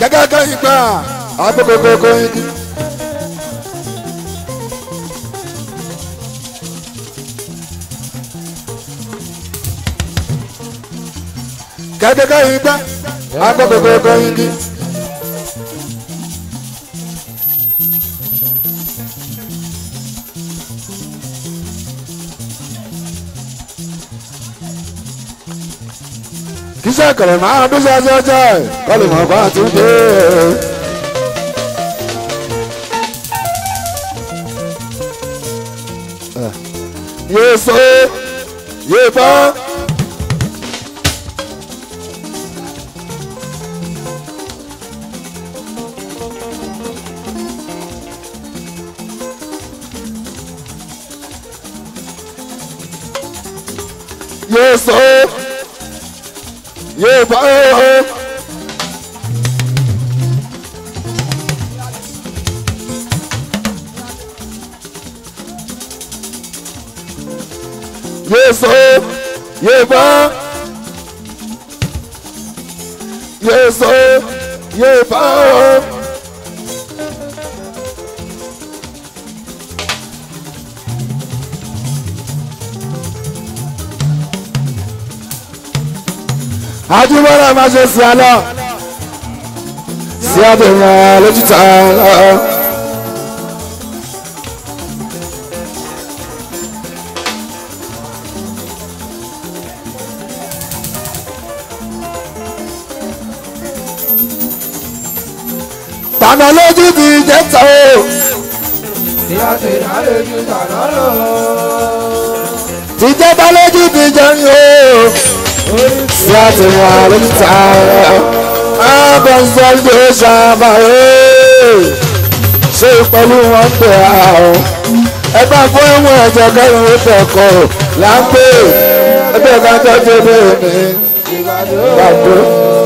gẹ́gẹ́ kẹ́yìn gbà agbókòkòkò igi. gẹ́gẹ́ kẹ́yìn gbà agbókòkòkò igi. kíṣẹ́ kẹ̀lẹ́ máa bí ṣáṣáṣá kọ́ lè mọ̀ bá tún dé. yé so yé bá. yé so yé bá. yé so yé bá. yé so yé bá. ajibọlá máa ṣe sí alọ sí àbẹ̀wò lójútà lọ. tànà lójú ti jẹ́ tán o. ìyá ti dálé ju tàná lọ. ti jẹ́ bá lójú ti jẹ́ ní o sí àtìwọ̀n àlùtà abọ́nsọ́lé ṣàbàyè ṣé pẹ̀lú wọn tẹ̀ àwọn ẹgbẹ́ fún ẹ̀wọ̀n ẹ̀jẹ̀ kẹrin ó tẹ̀kọ̀ láńpẹ́ ẹgbẹ́ kan tọ́jú bẹ́ẹ̀ ni gbàgbọ́.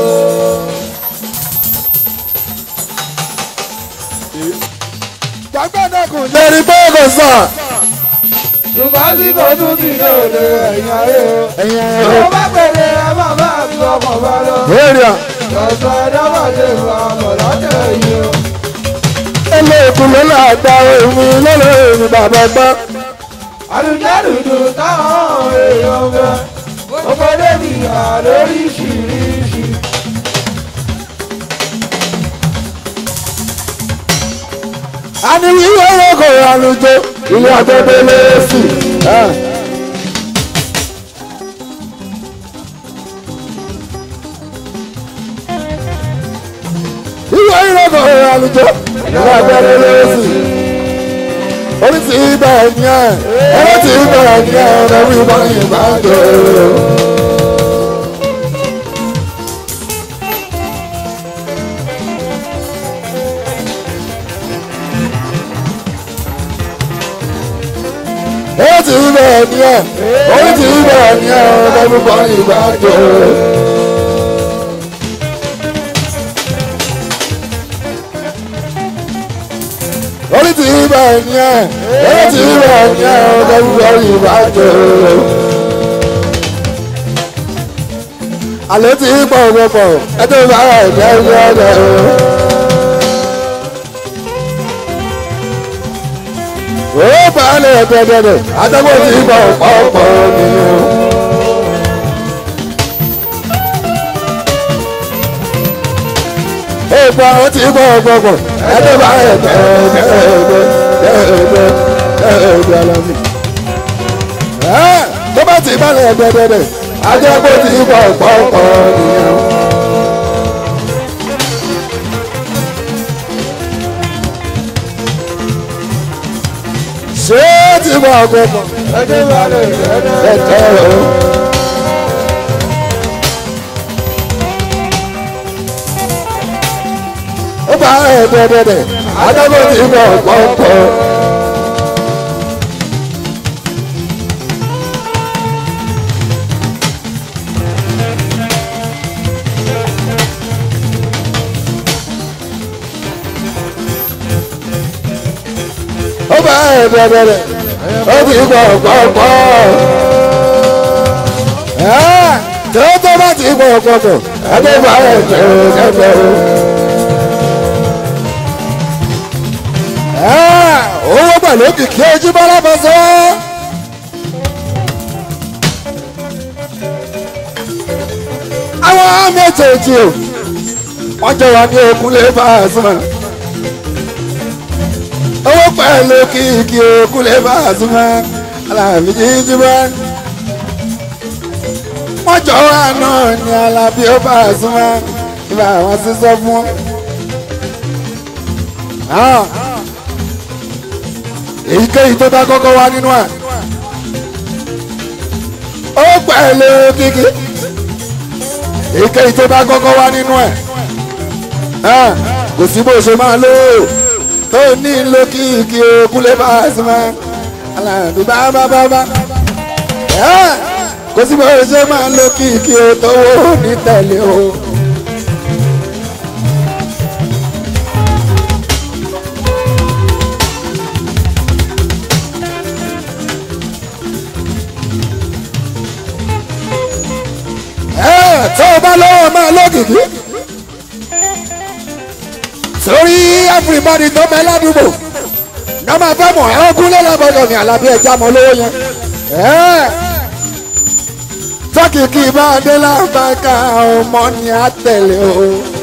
lórí bọ́ọ̀gù sàn. ṣùgbọ́n tí kò tún ti lè lè ẹ̀yìn ayé o. ẹ̀yin tó ẹ̀rọ bá pèlè ẹ má bá fi ọkọ̀ bá lọ. èrè lọ́sọ̀ ẹ̀dọ́gbọ̀dé wa bọ̀ lọ́tẹ̀ yìí o. ẹlẹ́kùn ló là gba èmi lọ́lọ́ èmi bàbá gbọ́. àlùjẹ́dùdù táwọn èèyàn fẹ́. ó fẹ́ débi àlóríṣiríṣi. a ní wíwọ́ owó kò rà lójó ilé àgbẹ̀dẹ lẹ́sì. wíwọ́ owó kò rà lójó ilé àgbẹ̀dẹ lẹ́sì. orí ti ibà ẹ̀yìn ẹ̀ ẹ̀rọ ti ibà ẹ̀yìn ẹ̀ ọ̀nà wíwọ́ ìbá jọ. ó ti rí bẹ́ẹ̀ ni ẹ̀ ó ti rí bẹ́ẹ̀ ni ẹ̀ ọ̀dọ́ gbogbo ìgbà jọ. ó ti rí bẹ́ẹ̀ ni ẹ̀ ó ti rí bẹ́ẹ̀ ni ẹ̀ ọ̀dọ́ gbogbo ìgbà jọ. àlọ́ ti rí pọ̀ pọ̀ ẹ tó bá ẹ̀ ní ẹ̀ ní ọ̀dọ̀. ó balẹ̀ dẹ̀dẹ̀dẹ̀ àtàwọn ti bọ̀ pọ̀pọ̀ nìyẹn. Èèpọ̀ àwọn ti bọ̀ pọ̀pọ̀ ẹ̀dẹ̀ bá ẹ̀ dẹ̀dẹ̀dẹ̀ dẹ̀dẹ̀ dẹ̀dẹ̀ alámi. tó bá ti balẹ̀ dẹ̀dẹ̀dẹ̀ àtàwọn ti bọ̀ pọ̀pọ̀ nìyẹn. ṣé ti bọ̀ pọ̀pọ̀ ẹjẹ́ bá lè dẹ́dẹ́. ẹ̀tẹ́ o. ó bá ẹ̀ dẹ̀dẹ̀dẹ̀ àtàwọn ti bọ̀ pọ̀pọ̀. ó bá ẹ̀ dẹ̀dẹ̀dẹ̀ ó ti bọ̀ pọ̀pọ̀. tó tó bá ti bọ̀ pọ̀pọ̀ ẹgbẹ́ bá ẹ̀ dẹ̀dẹ̀ o. owó pẹ̀lú kìkì ojú bọ́lá bọ́ sọ́. àwọn méjèèjì o wọ́n jọ wà ní òkúlé Pasuma owó pẹ̀lú kìkì òkúlé Pasuma alábí jíjí bá wọ́n jọ wà náà ní alábí ó Pasuma ibà àwọn sísọ fún wọn èyíkéyìí tó bá kọ́kọ́ wá nínú ẹ̀ ó pẹ̀lú kíkí èyíkéyìí tó bá kọ́kọ́ wá nínú ẹ̀ kò sí bó ṣe máa lò ó tó ní ló kíkí Kúnlé Pasuma aláàbí bábábábá kò sí bó ṣe máa lò kíkí o tó wó ní tẹ̀lé o. tó o bá lọ́wọ́ máa lókìkí sórí everybody tó bẹ ládùúgbò ní máa fẹ́ mọ̀ ẹ́ ogún lọ́lọ́gbọ̀dọ̀ ní alábí ẹja mọ́ lówó yẹn tọ́kìkì bá dé lábàkà ọmọ ni a tẹ̀lé o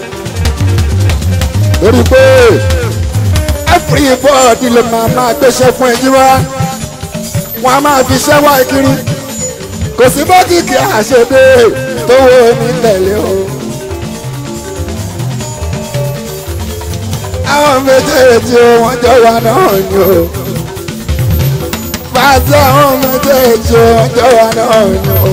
lórí pé everybody ló máa máa gbéṣẹ́ fún ẹjí wá wọn a máa fi ṣẹ́ wá kiri kò sí bọ́kìkì àṣedé tó wo ní tẹ̀lé o. àwọn méjèèjì wọ́n jọ wà náà ni o. pàṣẹ àwọn méjèèjì wọ́n jọ wà náà ni o.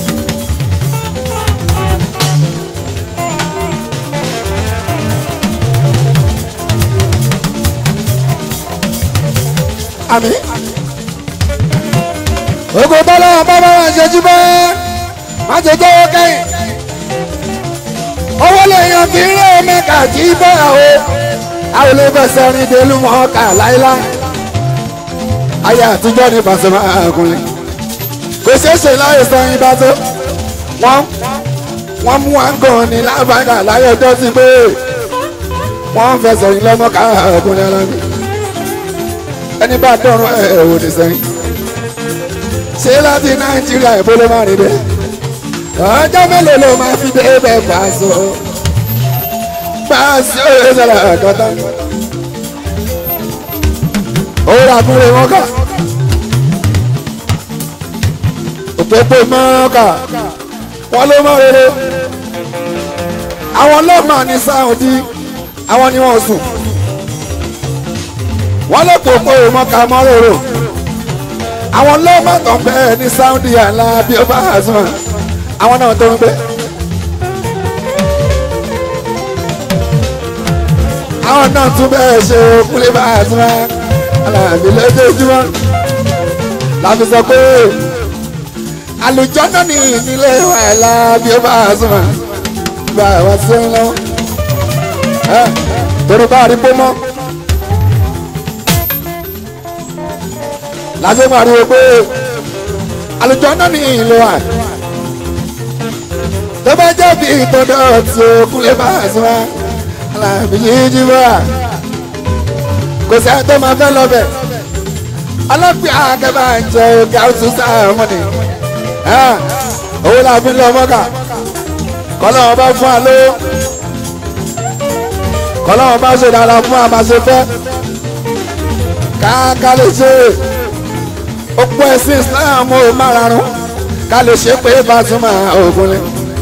àmì. ogun bọ́lá bàbá wa ṣe jí bẹ́ẹ̀ má ṣe jẹ́wọ́ kẹ́yìn. owó lèèyàn fi rí mẹ́ka jí bọ́ o. àwọn olùfẹsẹ̀ rìn délùú mọ́ ká láéláé. ayé àtijọ́ ní Pasuma àgùnlé. kò ṣeé ṣe láyé san ibà tó. wọ́n wọ́n mú àgàn ní lábàgà láyé ọjọ́ sí pé wọ́n ń fẹsẹ̀ rìn lọ́mọ́ ká àgùnlé alámi. ẹni bá dọ̀rùn ẹ̀ ẹ̀ wò ní sẹ́yìn. ṣé láti Nàìjíríà ìbóló máa rìn dé ọjọ́ mélòó ló máa fi dé bẹ́ẹ̀ Paso Paso ìṣẹ̀lẹ̀ àkọ́tà òwúrọ̀ àkúrẹ́ wọn kà òpópó mọ́ọ́kà wọn ló mọ́ rere àwọn lọ́mọ ní Saudi àwọn ni wọ́n sùn wọ́n lè pòpò mọ́ọ́kà mọ́ròrò àwọn lọ́mọ tó ń bẹ́ẹ̀ ní Saudi àlà bí ó bá àzùmọ̀ àwọn náà tó ń gbé. àwọn náà tún bẹ́ẹ̀ ṣe Kúnlé Pasuma aláàbí lójoojúmọ́ láti sọ pé àlùjọ́nà ní ìnílé wàhálà bí ó Pasuma bá wa sí ń lọ. torí bá a rí bómọ́ láti pariwo pé àlùjọ́nà ní ìlú wa tó bá jẹ́ bí ìtọ́dọ̀ tí o Kúnlé Pasuma aláàbí yìí jí bá kò sí àtọ́ máa fẹ́ lọ bẹ̀ ọlọ́pẹ́ àkẹ́bà ń jẹ òkè àwùjọ sáàmùnì owó la fi ń lọ mọ́kà kọ́lọ́wọ́n bá fún wa lówó kọ́lọ́wọ́n bá ṣe dára fún wa máa ṣe fẹ́ káàká lè ṣe òpó ẹ̀sìn Islam ó márààrún ká lè ṣe pé Pasuma Ògúnlé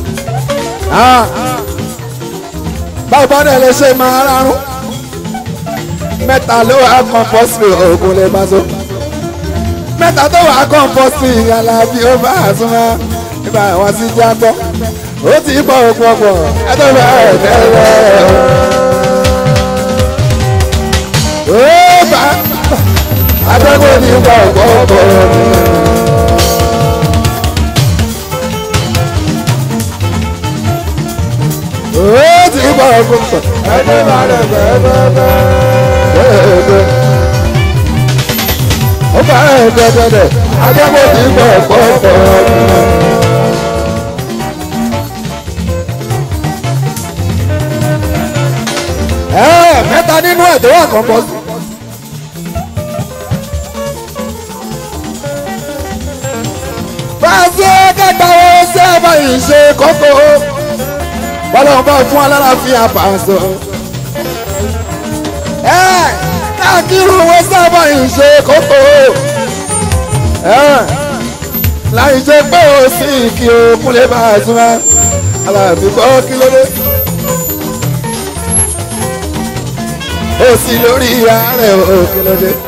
báwo bá dẹ̀ lè ṣe máa rárún mẹ́ta ló wà kọ́ńpọ́sì Ògúnlé Paso mẹ́ta tó wà kọ́ńpọ́sì Alábí ó bá Pasuma nígbà wọn sì já gbọ́ ó ti bọ̀ ọ̀pọ̀pọ̀ ẹ tó bá ẹ̀ tẹ́lẹ̀ ó bá atẹ́gùn ní bọ̀ ọ̀pọ̀pọ̀. ó ti bọ̀ ọ̀pọ̀pọ̀ ẹ tó bá ẹ̀ tẹ́lẹ̀ ó bá ẹ̀ tẹ́lẹ̀ atẹ́gùn ní bọ̀ ọ̀pọ̀pọ̀. mẹ́ta nínú ẹ̀ tó wà kọ́ńpọ́sì bá a ṣe kẹta wo sẹ́ẹ̀bà yìí ṣe kókó bọ́lọ́run bá fún alálàáfíà pàṣọ. ẹ káàkiri wo sẹ́ẹ̀bà yìí ṣe kókó láì ṣe pé o sì kí o kúnlẹ̀ bá a súnmọ́ aláàbí kọ́ kí ló dé. ó sì lórí ààrẹ o kí ló dé.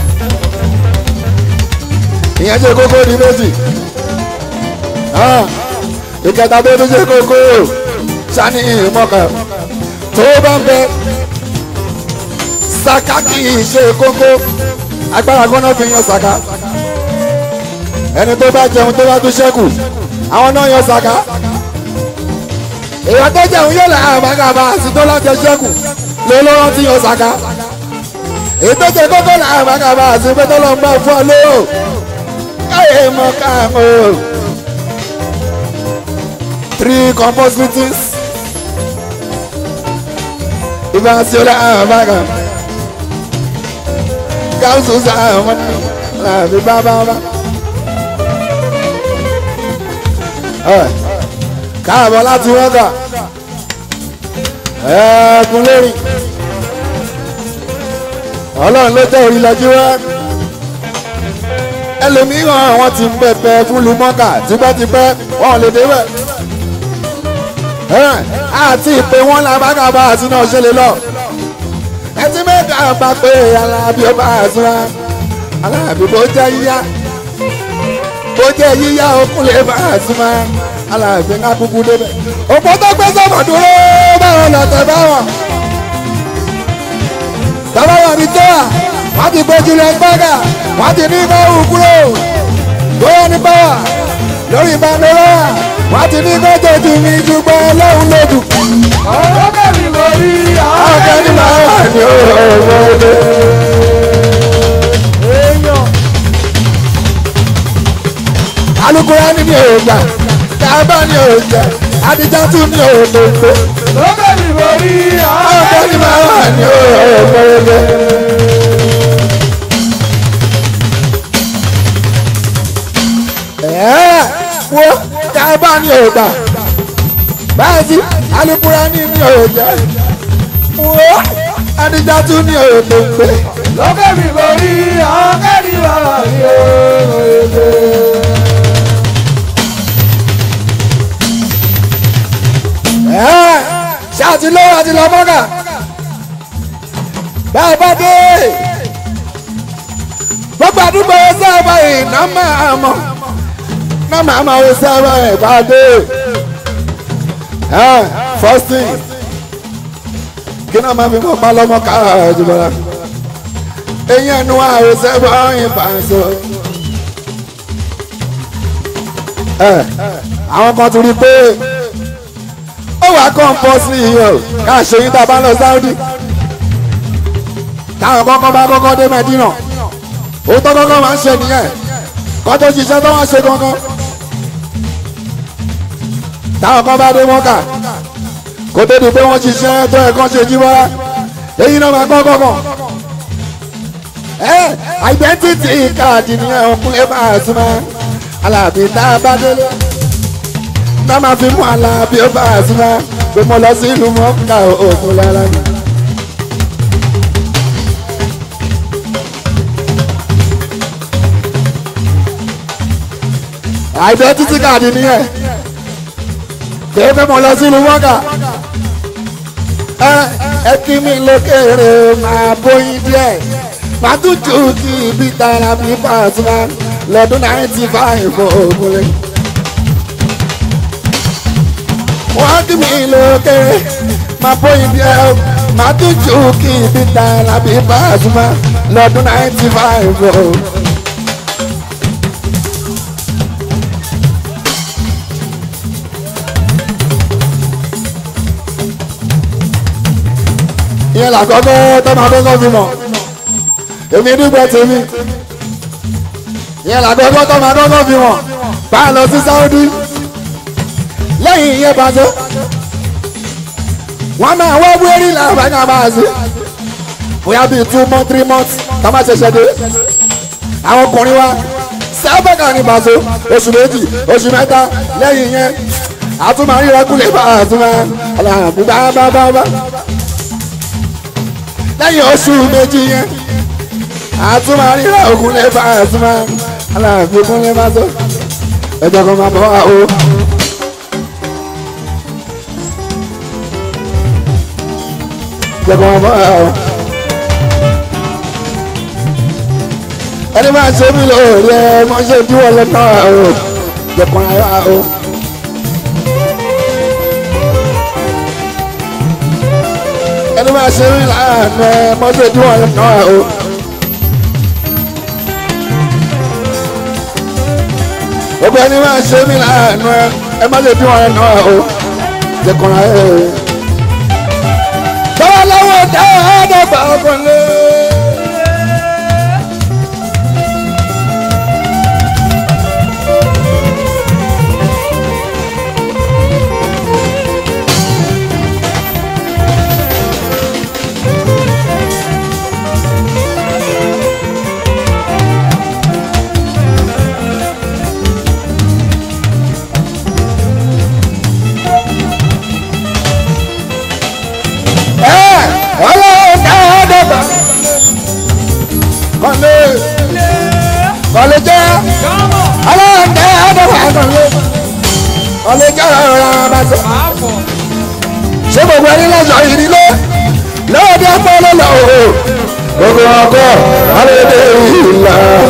ìyẹn ṣe kókó di méjì ìkẹta tó tún ṣe kókó sani ìmọ̀ká tó bá ń bẹ saka kì í ṣe kókó agbára gbọ́dọ̀ fi yan saka ẹni tó bá jẹun tó bá tún ṣẹ́kù àwọn náà yan saka èèyàn tó jẹun yóò là àbágàbà àti tó láti ṣẹ́kù ló ló rántí yan saka èyí tó jẹ kókó là àbágàbà àti pé tó lọ ń bá fún ọ lóò káyé mọ káàmó three compost meetings ìbáṣọlá àbágà gáúsù sáà wọn làbí bábábá. káàbọ̀ láti wọ́gà ẹ̀ẹ́dùn lórí ọlọ́run ló jẹ́ orí lọ́jú wá ẹlòmíràn àwọn ti ń pẹpẹ fún lumọ́kà tipẹ́tipẹ́ wọn ò lè débẹ̀ àti ìpè wọn làbágàbà àti náà ṣe lè lọ ẹtí mẹ́ta bá pé alábí ọba àtúnra alábí bó jẹ́ yíyá bó jẹ́ yíyá okùn lè bá àtúnra alábí ńlá kúkú débẹ̀ òpó tó gbé sọ́mọ̀ dúró báwọn lọ́tẹ̀ báwọn tọ́lá wà ní tẹ́wà wọ́n ti gbójú lẹ gbága wọ́n ti ní kó hù kúrò bóyá ní báwà lórí ìbánilọ́wà wọ́n ti ní kó jòjù mi jùgbọ́n lóhùn lójú. ọ̀rọ̀ kẹ́mi mo rí ọ̀gá ni màá wà ní ọ̀rọ̀ èèyàn alukóra ni mi ò gbà kábà ni ò jẹ adijá tún ni ò lè gbé ọ̀rọ̀ kẹ́mi mo rí ọ̀gá ni màá wà ní ọ̀rọ̀ ẹ̀ẹ́ wo kábà ni ò gbà báyìí alukóra ni mi ò jẹ wo adijá tún ni ò lè gbé. ọ̀rọ̀ kẹ́mi mo rí ọ̀rọ̀ kẹ́mi mo rí ọ̀rọ̀ Ẹ́, ṣáàtì lówó àti lọ́mọ́gà bẹ́ẹ̀ bá dé gbogbo àdúgbò sábà iná máa mọ̀ iná máa mọ̀ ó sábà ẹ̀ bá dé ẹ́ first thing kí náà máa fi mọ̀ pa lọ́mọ kára ìjọba eyín ẹnu àwọn sábà yín bá ń sọ ẹ́ àwọn kan ti rí i pé ó wà kọ́ńpọ́sì yìí o ká ṣe yín tá a bá lọ sáúdì táwọn kọ́kọ́ bá kọ́kọ́ dé mẹ́dínà òótọ́ kọ́kọ́ máa ń ṣe nìyẹn kọ́ tó ṣiṣẹ́ tó wọ́n ṣe kankan táwọn kan bá dé mọ́kà kó tó di pé wọ́n ṣiṣẹ́ tó ẹ̀kọ́ ṣe jí bọ́lá èyí náà máa kọ́kọ́ kàn ẹ identity káàdì nìyẹn òkúlẹ̀ máa súnmọ́ alábì tá a bá délé náà máa fi mú alábí ó bá a súnmọ́ pé mo lọ sí ìlú mọ́kà òkun lára mi. identity card nìyẹn pé pé mo lọ sí ìlú mọ́kà ẹ ẹ kí mi lókèrè máa bóyin díẹ̀ máa tún jù kí ibi tara mi bá a súnmọ́ lọ́dún náírà five ògùn lẹ́yìn. wọ́n kí mi lókè máa bóyin bí ẹ máa tún jù kí ibi ta lábí bá a súnmọ́ lọ́dún ninety five o. ìyẹn làkọ́kọ́ tó máa kọ́kọ́ fi mọ̀ èmi dúpẹ́ tèmi ìyẹn làkọ́kọ́ tó máa kọ́kọ́ fi mọ̀ bá a lọ sí Saudi lẹ́yìn ìyẹn bá tó wọ́n máa wọ́ wérí làbàgà bá a sí bóyá bíi two months three months tá a máa ṣẹ̀ṣẹ̀ dé àwọn ọkùnrin wa East Africa ní Paso oṣù méjì oṣù mẹ́ta lẹ́yìn yẹn àtúmọ̀ àríra kúlẹ̀ bá àtúmọ̀ aláàbí bá bá bá bá lẹ́yìn oṣù méjì yẹn àtúmọ̀ àríra òkúlẹ̀ bá àtúmọ̀ aláàbí kúlẹ̀ bá tó ẹjọ́ kan máa bọ̀ wá o. ẹjọ́ kan máa bọ̀ wá o. ẹni máa ṣe mí lóore ẹ mọ ṣe díwọ́ lọ́nà o jẹ̀kọ́ ara o. ẹni máa ṣe mí láàánú ẹ mọ ṣe díwọ́ lọ́nà o. gbogbo ẹni máa ṣe mí láàánú ẹ ẹ má ṣe díwọ́ lọ́nà o jẹ̀kọ́ ara o. báwa lọ́wọ́ dáadáa bá ọkùnrin. ọlọ́run dáadáa kọ́lé kọ́lé jẹ́ ọlọ́run dáadáa kọ́lé kọ́lé jẹ́ ọ̀rọ̀ bá sọ. ṣé gbogbo ẹni lọ́sọ̀ yìí nílé lọ́ọ̀dẹ́ pọ́nlọ́ lọ o gbogbo ọkọ̀ alẹ́dẹ́ ìlà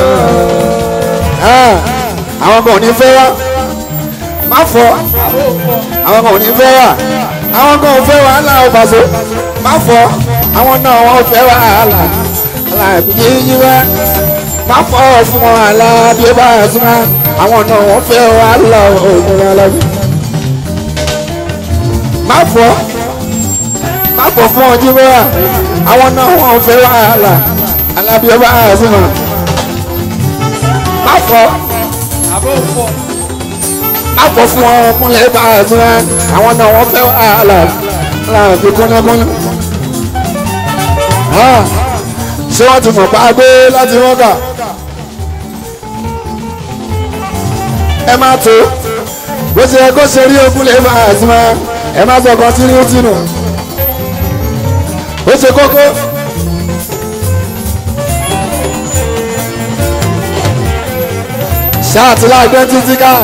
àwọn kan ò ní fẹ́ wá má fọ́ àwọn kan ò ní fẹ́ wá àwọn kan ò fẹ́ wàhálà ọ̀bàṣọ má fọ́ àwọn náà wọ́n fẹ́ wàhálà aláàbí yíwá má fọ́ fún wọn aláàbí ó bá súnmọ́ àwọn náà wọ́n fẹ́ wàhálà òògùn alábí má fọ́ má fọ́ fún wọn jíwá àwọn náà wọ́n fẹ́ wàhálà aláàbí ó bá súnmọ́ má fọ́ àpò fún wọn kúnlẹ̀ bá a tún ẹ àwọn náà wọ́n fẹ́ wàhálà láàfin kúnlẹ̀kúnlẹ̀. ṣé wọ́n ti mọ̀ pa gbé láti wọ́gà? ẹ má tó bó ṣe yẹ kó ṣe rí okúnlẹ̀ bá a tún ẹ ẹ má sọ kan tínú tínú. ó ṣe kókó. ṣáà tí láàgbẹ́ títí káà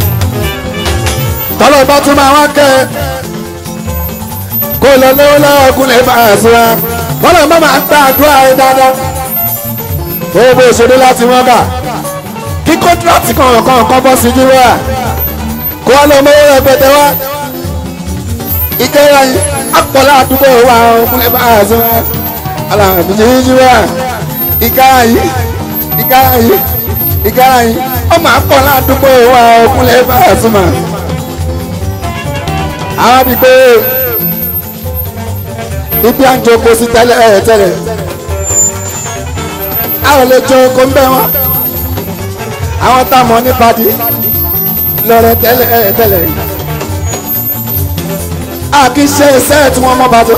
tọ́lọ̀ bá tún máa wá kẹ́ ẹ kó lọ lọ́wọ́ lọ́wọ́ kúnlẹ̀ bá a síra tọ́lọ̀ bá máa gbá àdúrà ẹ dáadáa ó bó ṣeré láti wọ́n kà kí kọ́ńtíráàtì kan kan kan bọ́ sí jíwá kó wá lọ mọ́wọ́ rẹpẹtẹ wá ìkẹyà yìí àpọ̀lá àdúgbò wa kúnlẹ̀ bá a síra alàbí jíwá ìkẹyà yìí ìkẹyà yìí ìkẹyà yìí ọmọ àpọ̀lá àdúgbò wa kúnlẹ̀ bá a síra àwọn bíi pé ibi à ń jókòó sí tẹ́lẹ̀ ẹ̀ tẹ́lẹ̀ àwọn lè jókòó ń bẹ́ wọn àwọn tá a mọ̀ ní padi lọ́rẹ̀ tẹ́lẹ̀ ẹ̀ tẹ́lẹ̀ a kì í ṣe iṣẹ́ tí wọ́n mọ̀ bá tó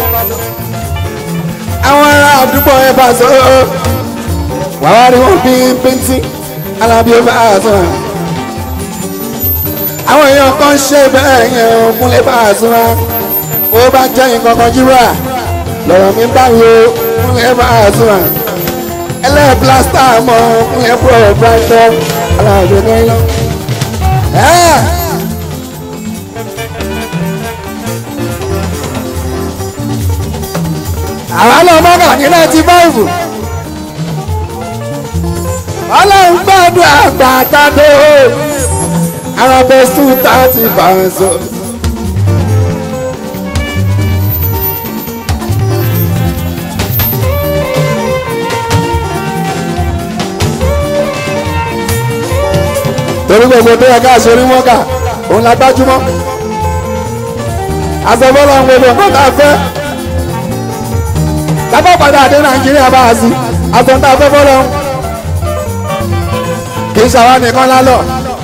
àwọn ará àdúgbò ẹ̀ bá tó wàá rí wọn bí píntín alábí ó bá tó àwọn èèyàn kan ṣe bẹ́ẹ̀ yẹn òkúnlé bá a súnmọ́ bó bá jẹ́ nǹkan kan jíwà lọ́rọ̀ mi báwo òkúnlé bá a súnmọ́ ẹlẹ́ plásítà mọ́ òkúnlé pọ̀ brighton aláàbò nílò. àwọn ọlọ́mọ́gà ní náìtì báìbù ọlọ́run gbàdúrà gbàgbàdo arabestu thirty banzo. torí gbogbo tó yẹ ká sori mọ́kà òun la gbájúmọ́ àsọfọ́lọ́ ń gbogbo nǹkan tá a fẹ́ tábà padà dé nàìjíríà bá a sí àsọ̀ntà afẹ́fọ́lọ́ kì í ṣàwọn nìkan lálọ́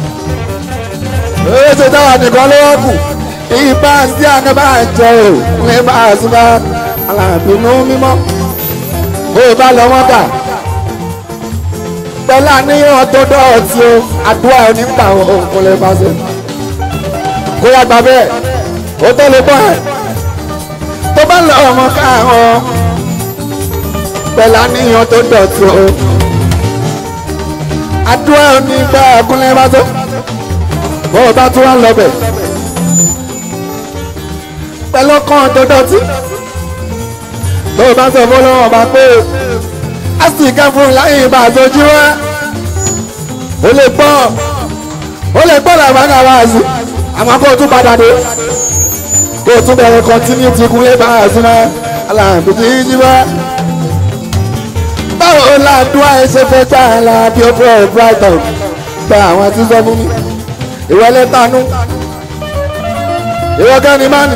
èyí ṣe táwa nìkan lọ́wọ́ kù ìbá sí àgbà jẹ ò ní bá a sí bá alábìínú mímọ́ bó o bá lọ wọ́n kà pẹ̀lú àníyàn tó dọ̀tí o àdúrà onígbà òkun lè bá ṣe kó yá gbà bẹ́ẹ̀ ó tó lè bọ́ ẹ̀ tó bá lọ ọmọ káàrọ̀ pẹ̀lú àníyàn tó dọ̀tí o àdúrà onígbà òkun lè bá ṣe bó o bá tún wá lọ bẹ̀ pẹ̀lú ọkàn tó dọ̀tí tó o bá sọ fún ọlọ́wọ́ bá pé a sì ká fún láyé ìbá àtọ́jú wá ó lè gbọ́ ó lè gbọ́ làbáńgá wá sí àmọ́ kó o tún padà dé kó o tún bẹ̀rẹ̀ kọ́ntínú ti kún lé bá a sí náà aláàbò tí yí wá. báwo làdúrà ẹ ṣe fẹ́ gbà ẹ́ la bí ó bọ̀ brighton gba àwọn àti sọ fún mi ìwọlé tanú ìwọ gẹ́ni mánì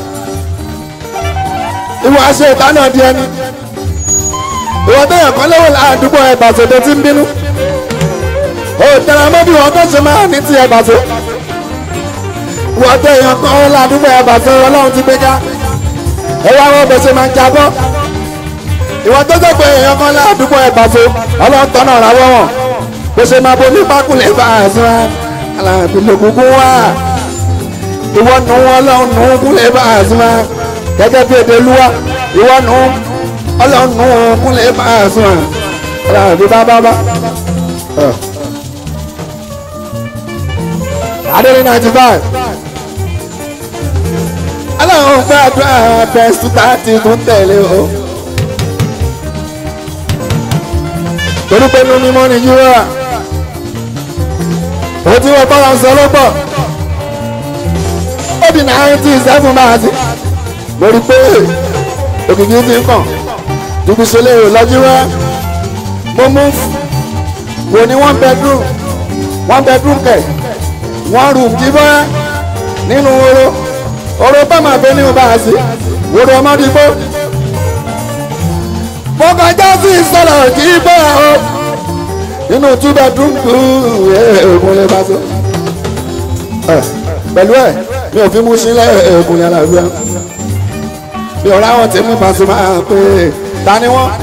ìwọ aṣọ ìtànà di ẹni ìwọ tẹ̀yàn kan lọ́wọ́ ládùúgbò ẹ̀bàṣẹ́ tó ti ń bínú ó tẹ̀ra mọ́ bí wọ́n tó ṣe máa ní ti ẹ̀bàṣẹ́ ìwọ tẹ̀yàn kan ládùúgbò ẹ̀bàṣẹ́ ọlọ́run ti gbé ká ẹ wá wọ́n bẹ̀ ṣe máa ń jábọ́ ìwọ tó jẹ́ pé èèyàn kan ládùúgbò ẹ̀bàṣẹ́ ọlọ́run tọ́nà ràwọ̀ wọn bó ṣe máa bomi pákúlẹ̀ bá a sọ aláàbí lòkùnkùn wá ìwọ nù wọn ọlọ́run nù kúlẹ̀ bá a sọ gẹ́gẹ́ bí èdè lúwa ìwọ nù ọlọ́nu kúnlẹ̀ bá a sùn à aláàbí bábábá. adé ninety five aláwọn gbàdúrà bẹ́ẹ̀sì tààtì tún tẹ̀lé o. torí pé inú mímọ́ ni yúrà ó tí wọ́n bọ́lá ń sọ lọ́pọ̀ ó di náírà seven máa sí mo rí pé òkìkí ti ń kàn dúdú ṣe léèrè lọ́jú wá mo mú wò ní one bedroom one bedroom kẹ̀ one room jí bọ́ nínú oró oró bá máa bẹ ní ọba àṣì wòrò ọmọdé gbó mo kọjá sí ìsọ̀rọ̀ jí bọ́ ọ nínú two bedroom ẹ̀ẹ́dùn lè bá so pẹ̀lú ẹ̀ mi ò fi mú sílẹ̀ ẹ̀ẹ́dùn yàrá rẹ̀ bí ọ̀rọ̀ àwọn tèmi pàṣẹ máa pè é ta ni wọ́n.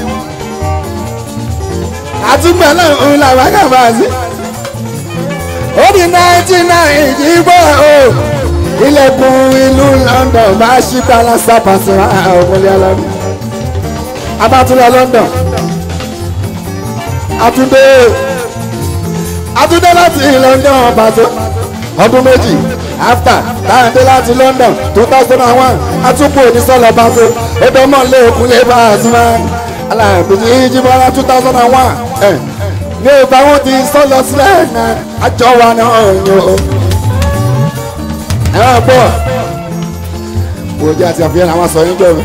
àtúgbà náà ń la wákà máa sí. ó di náìtì náìtì gbọ́ o ilẹ̀kùn ìlú London máa ṣí balasa pàṣẹ ọmọlé alámi. abátúlọ̀ London. àtúndé àtúndé láti London pàṣẹ ọdún méjì after táyàndé láti London two thousand and one atúpọ̀ onísọ̀lọ̀ pàṣẹ ẹ̀dọ́mọ̀ lé òkun lè bá a sún mọ́ aláàbòjì ìjìbọ̀lá two thousand and one ní ìgbà wọn ti sọ̀lọ̀ sílẹ̀ náà àjọ wa náà yàn ó. ẹ̀rọ pọ̀ òjì àti àfihàn àwọn sọ yín gbẹ̀rù.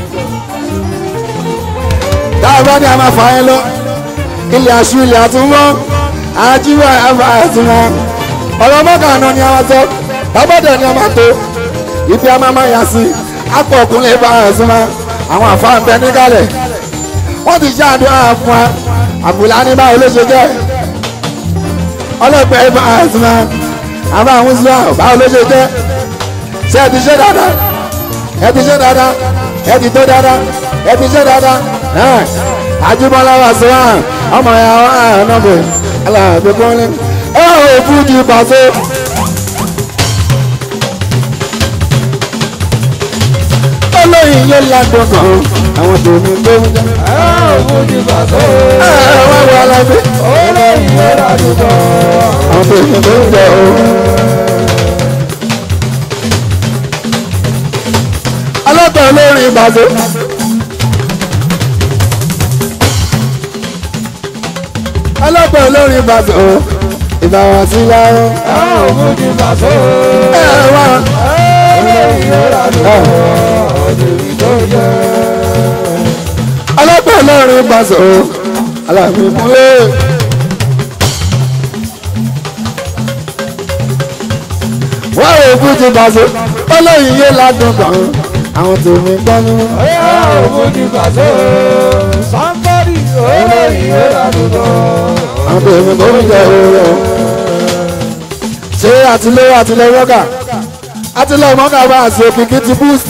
táwọn bá ní a máa fà yín lọ ilé aṣú ilé àtúnwọ́ àjíwá àbá àtúnwọ́ ọ̀rọ̀ mọ́kànnà ni a máa sọ tábọ́dẹ̀ ni a máa tó ibi a máa máa yà sí apọ̀ ọkùnrin bá a súnmọ́ àwọn àfáà ń bẹ níkàlẹ̀ wọ́n ti ṣe àdúrà fún wa àbùlá ní báwo ló ṣe jẹ́ ọlọ́pẹ́ bá a súnmọ́ àbá àwọn islam báwo ló ṣe jẹ́ ṣé ẹ ti ṣe dáadáa ẹ ti ṣe dáadáa ẹ ti tó dáadáa ẹ ti ṣe dáadáa àjùmọ̀lá wà sí wa ọmọ ya wa ànábẹ̀ aláàbẹ̀ kọ́lé ẹ ò fújì pàṣẹ. olóyin yóò ládùn kan àwọn tòun tó ń jẹ. ẹ ò fojú bàtọ́ ẹ ẹ wá wọ alábẹ olóyìn yóò ládùn kan. àwọn tòun tó ń jẹ o. ọlọ́pàá olórin ìbàdó. ọlọ́pàá olórin ìbàdó ìbáwá sí láwọn. ẹ ò fojú bàtọ́ ẹ ẹ wá olóyìn yóò ládùn kan. ọ̀dẹ̀bí tó jẹ́. ọlọ́pàá olórin ìbàdó aláàbí kúlẹ̀. wọ́n rò fújì bàṣẹ olóyin yé ládùn kan àwọn tèmi gbọ́ ní. ẹ ò fojú bàtọ́ somebody olóyìn yóò ládùn kan. àwọn tèmi tó ń jẹ òwúrọ̀. ṣé àtìlẹ́yìn àtìlẹ́yìn mọ́kà àtìlẹ́yìn mọ́kà bá àṣẹ òkìkí ti boost.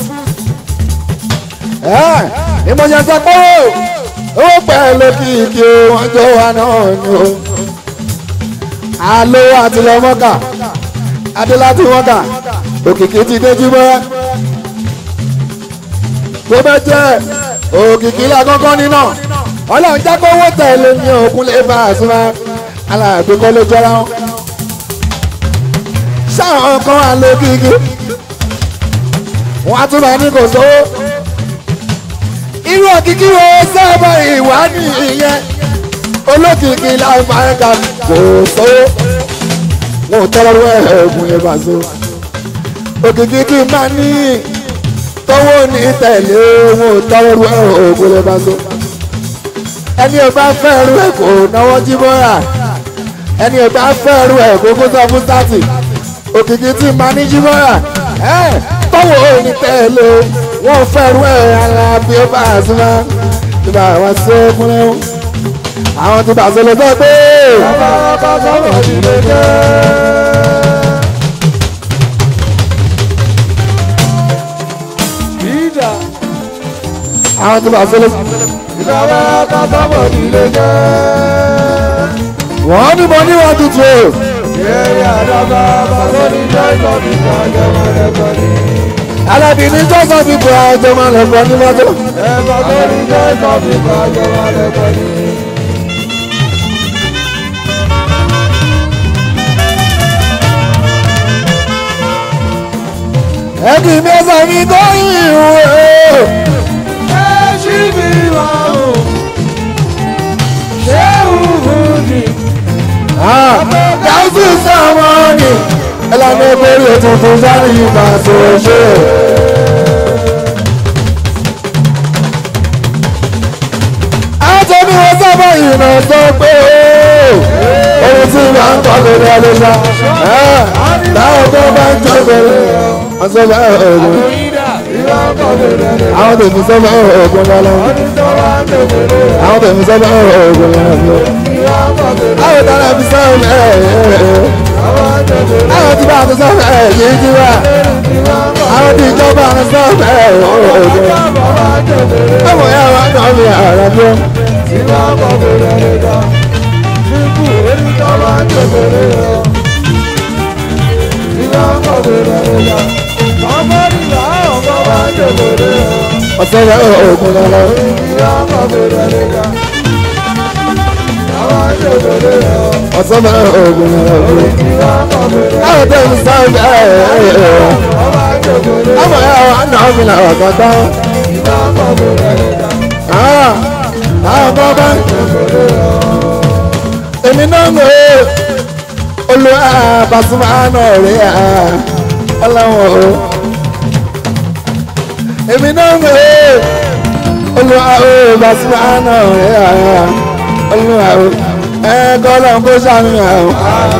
ìmọ̀jẹ̀ sọ pé owó pẹ̀lú kìkì wọ́n jọ wà náà ni o alówó àti lọ mọ́kà adéláti mọ́kà òkìkí ti déjú bọ́ tó bẹ́ jẹ́ òkìkí lákọ́kọ́ nínà ọlọ́run jákòwó tẹ̀lé ní òkun lè bá a súnmọ́ aláàgbé kọ́ ló jọra wọn sáwọn kan wà lókìkí wọn á tún bá ní kò sówó irú òkìkí wo sábà ìwádìí ìyẹn olókìkí láìpáríkà kò sówó wọn ò tọrọ ẹ̀ẹ́gùn lè bá so òkìkí kí n máa ní tọwọ́ ní tẹ̀lé wọn ò tọrọ ẹ̀ẹ́gùn lè bá so ẹni ò bá fẹ́ ru ẹ̀ kò náwó jí bọ́ra ẹni ò bá fẹ́ ru ẹ̀ kó kó sọ fún sátì òkìkí tí máa ní jí bọ́ra ẹ̀ tọwọ́ ní tẹ̀lé wọn fẹ́ ru ẹ̀ ara bí ó bá a súnmọ́ ìbá wa sí ọkùnrin wọn àwọn tí bàtà lè sọ pé. bàbá bá sọ̀rọ̀ ìdílé jẹ́. ìdá àwọn tí bàtà lè sọ. bàbá bá sọ̀rọ̀ ìdílé jẹ́. wọ́n ní mo ní wọn tutù o. Yẹ́rì àdàbà bàbá ní jẹ́ ìtọ́jú ìtọ́jú ẹ̀kọ́ ní. alábìíní jọ́sọ̀ fi bọ̀ àjọ máa lọ bọ̀ ní mọ́tò. Ẹ̀fọ́ tó ní jẹ́ ìtọ́jú ìtọ́jú ẹ̀kọ́ ní. ẹ̀kì mẹ́sàn mi tó yìn o. Ẹ ṣí mi máa hù. Ṣé òhun ni? dáhùn sọ́wọ́n ni ẹlànà ìbéèrè tuntun sáré ìgbà tó ṣe. àtẹ̀mí wọn sábà ìrìnà sọ pé ohun tí wàá ń kọ́ lórí ẹlẹ́sà táwọn tó bá ń jọ bẹ̀rẹ̀ wọ́n sọ bá ọ̀gbọ̀n Ìdá ìwà ọkọ̀ bẹ̀rẹ̀ rẹ̀. àwọn tèmi sọ bá ọ̀gbọ̀n lọ́lọ́ Ọdún tó wá ń bẹ̀rẹ̀ rẹ̀. àwọn tèmi sọ bá ọ̀gbọ̀n lọ́lọ́ Ìwà ọkọ̀ bẹ̀rẹ̀ àwọn tààrà fi sọ ẹ̀ àwọn bẹ̀rẹ̀ àwọn tí bá a ti sọ ẹ̀ yìí jí wá ìwà ọkọ̀ àwọn tí ìjọba a ti sọ ẹ̀ ọ̀gbọ̀n bàbá bẹ̀rẹ̀ ọmọ yẹn wà náà mi àrà bí ó ìwà ọkọ̀ bẹ̀rẹ̀ rẹ̀ dá. Ṣíkú orí tó wá ń bẹ̀rẹ̀ rẹ̀. Ìwà ọkọ̀ bẹ̀rẹ̀ rẹ̀ dá. Ọmọ nígbà ọkọ̀ wá ń bẹ̀rẹ̀ rẹ̀. ọ̀sẹ̀ rẹ̀ ọ̀gbọ̀n lọ́lọ́ Ìwà ọkọ̀ bẹ̀rẹ̀ rẹ̀ dá. Àwọn ń bẹ̀rẹ̀ rẹ̀. ọ̀sẹ̀ rẹ̀ ọ̀gbọ̀n lọ́lọ́ Ìwà ọkọ̀ bẹ̀rẹ̀ rẹ̀. àwọn tèmi sọ ẹ̀ Ọmọ ń bẹ̀rẹ̀ rẹ̀. ọmọ yẹn wà náà mi làwọn kan tán Ìwà ọkọ̀ bẹ̀rẹ̀ rẹ̀ dá. àwọn kan bá èmi náà ń gbé olùwà Pasuma náà rí à ọlọ́wọ́ o èmi náà ń gbé olùwà Pasuma náà rí à olùwà o ẹ kọ́ lọ́n kó sàmìyàn o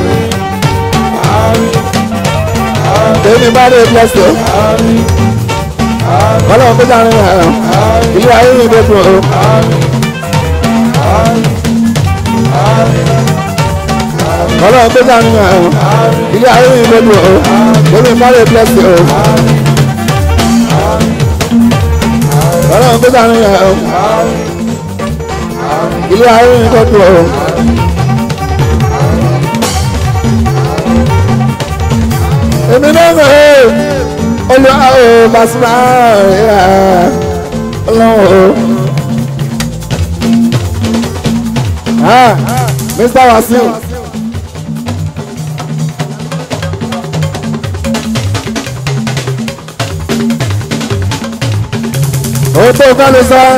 èmi bá dé blessed o kọ́ lọ́n kó sàmìyàn o ilé ayé mi dé dùn o. ọlọ́run tó dá nínú ẹ̀rọ ilé ayé mi lólu o lórí ìmọ̀lẹ̀ blessing o ọlọ́run tó dá nínú ẹ̀rọ ilé ayé mi lólu o. èmi náà ń rè é olùwà o Pasuma rẹ̀ ọlọ́run o. Ah, Mr. Wasiu. ohun tó kọ́ ló sọ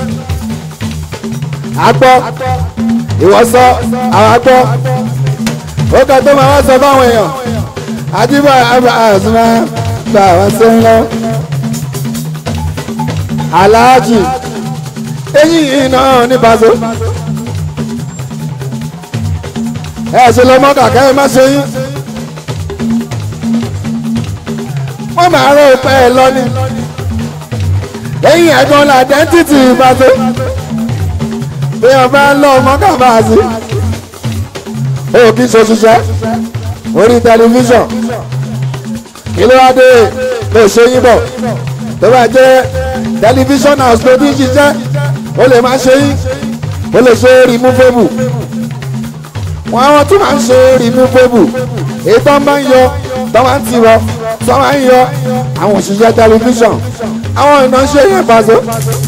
agbọ́ ìwọ sọ àwọn agbọ́ ó kà tó máa wá sọ fáwọn èèyàn àdìbò àbàzùmá gbà wá sí ń lọ aláàjì eyín yìí náà ní paṣọ ẹ ṣe lọ mọ kàkẹ́ ẹ má ṣe yín wọ́n máa rọ ìpẹ́ ẹ lọ ni lẹ́yìn ẹ̀gbọ́n la dẹ́ntìtì ìbáṣe bí wọ́n bá ń lọ ọmọ kàbáàsì ó kì í ṣoṣiṣẹ́ orí tẹlifíṣàn kí ló wá dé lè ṣe yín bọ̀ tó bá jẹ́ tẹlifíṣàn house ló ti ń ṣiṣẹ́ ó lè má ṣe yín ó lè ṣe removable wọn àwọn tún máa ń ṣe removable èyí tó máa ń yọ tó máa ń tiwọ tó máa ń yọ àwọn òṣìṣẹ́ tẹlifíṣàn àwọn ìnáṣẹ́ yẹn pàṣẹ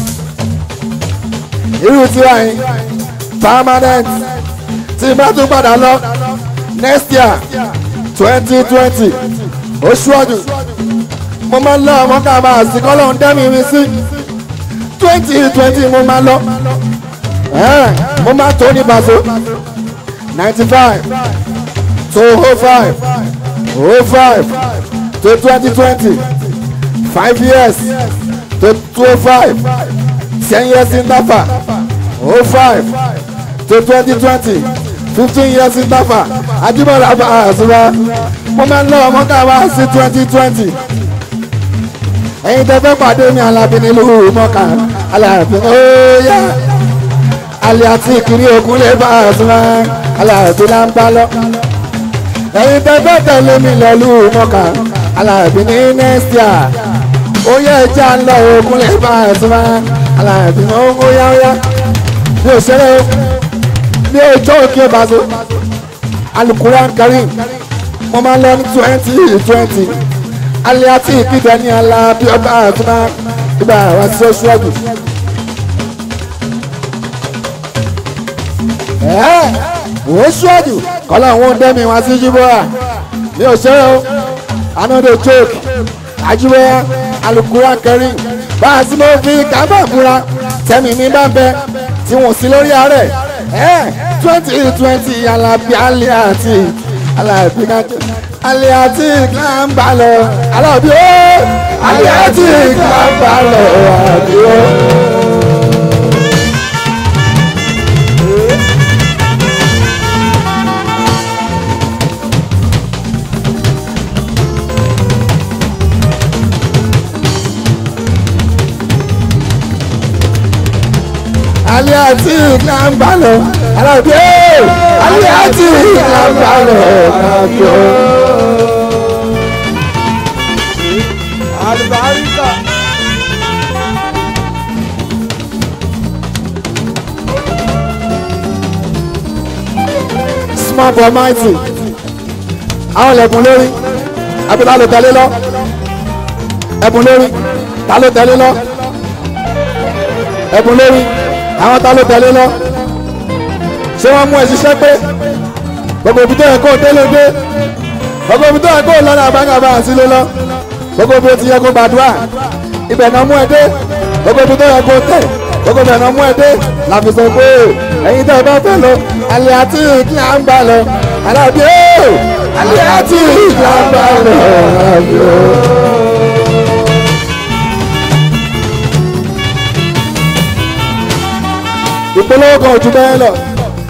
irú tiwa yìí permanent tí bá tún padà lọ next year twenty twenty oṣù ọdún mo máa ń lọ ọmọ ká máa sí kọ́ lóun dẹ́mi mi sí twenty twenty mo máa lọ mo máa tó ní bàṣọ ninety five to oh five oh five to twenty twenty five years to two five ten years in Tafa oh five to twenty twenty fifteen years in Tafa Ajíbọ́lá bá a sọ́ra mo máa ń lọ ọmọ ká wá sí twenty twenty ẹ̀yin tẹ́ fẹ́ pàdé mi Alábí nílùú mọ́ká Alábí óyá alẹ́ àti ìkiri òkun lè bá a sọ́ra Alábí là ń bá lọ ẹ̀yin tẹ́ fẹ́ tẹ̀lé mi lọ́lú mọ́ká Alábí ní next year ó yẹ ẹja ń lọ òkun lè bá a sọ́ra Alábí óyá óyá mi ò ṣeré o ní ọjọ́ òkè bàzọ́ alukuran karim mo máa ń lọ ní twenty twenty alẹ́ àti ìpìtẹ́ ní Alábí ọba àtúná ìgbà wá sí oṣù ọ̀gbìn. oṣù ọ̀gbìn kọ́lá òun dẹ́mi wá sí jíbọ́à ní òṣèré o another joke àjíwẹ́ alukuran karim bá a sì mọ́ fi kábà fúra tẹ́mi mi bá bẹ tí wọ́n sí lórí ààrẹ twenty twenty Alábí alẹ́ àti Alábí kájọ alẹ́ àti ìgbàmbá lọ Alábí ó alẹ́ àti ìgbàmbá lọ Alábí ó. alẹ́ àti ìgbàmbá lọ Alábí ó alẹ́ àti ìgbàmbá lọ Alábí ó. Àlùbáríkà. small but mighty àwọn ẹ̀bùn lórí àbí ta ló tẹ̀lé lọ ẹ̀bùn lórí ta ló tẹ̀lé lọ ẹ̀bùn lórí àwọn ta ló tẹ̀lé lọ ṣé wọ́n mú ẹ ṣiṣẹ́ pé gbogbo ibi tó yẹ kó délé dé gbogbo ibi tó yẹ kó lọ́nà àbángàbá àsílé lọ gbogbo ibi tó yẹ kó gbàdúrà ibẹ̀ náà mú ẹ dé gbogbo ibi tó yẹ kó tẹ̀ gbogbo ibẹ̀ náà mú ẹ dé làfi sọ pé ẹ̀yin tẹ́ ẹ bá fẹ́ lọ alẹ́ àti ìkíni à ń gbà lọ Alábí ó alẹ́ àti ìkíni à ń gbà lọ Alábí ó. ìpolówó kan ò ju bẹ́ẹ̀ lọ.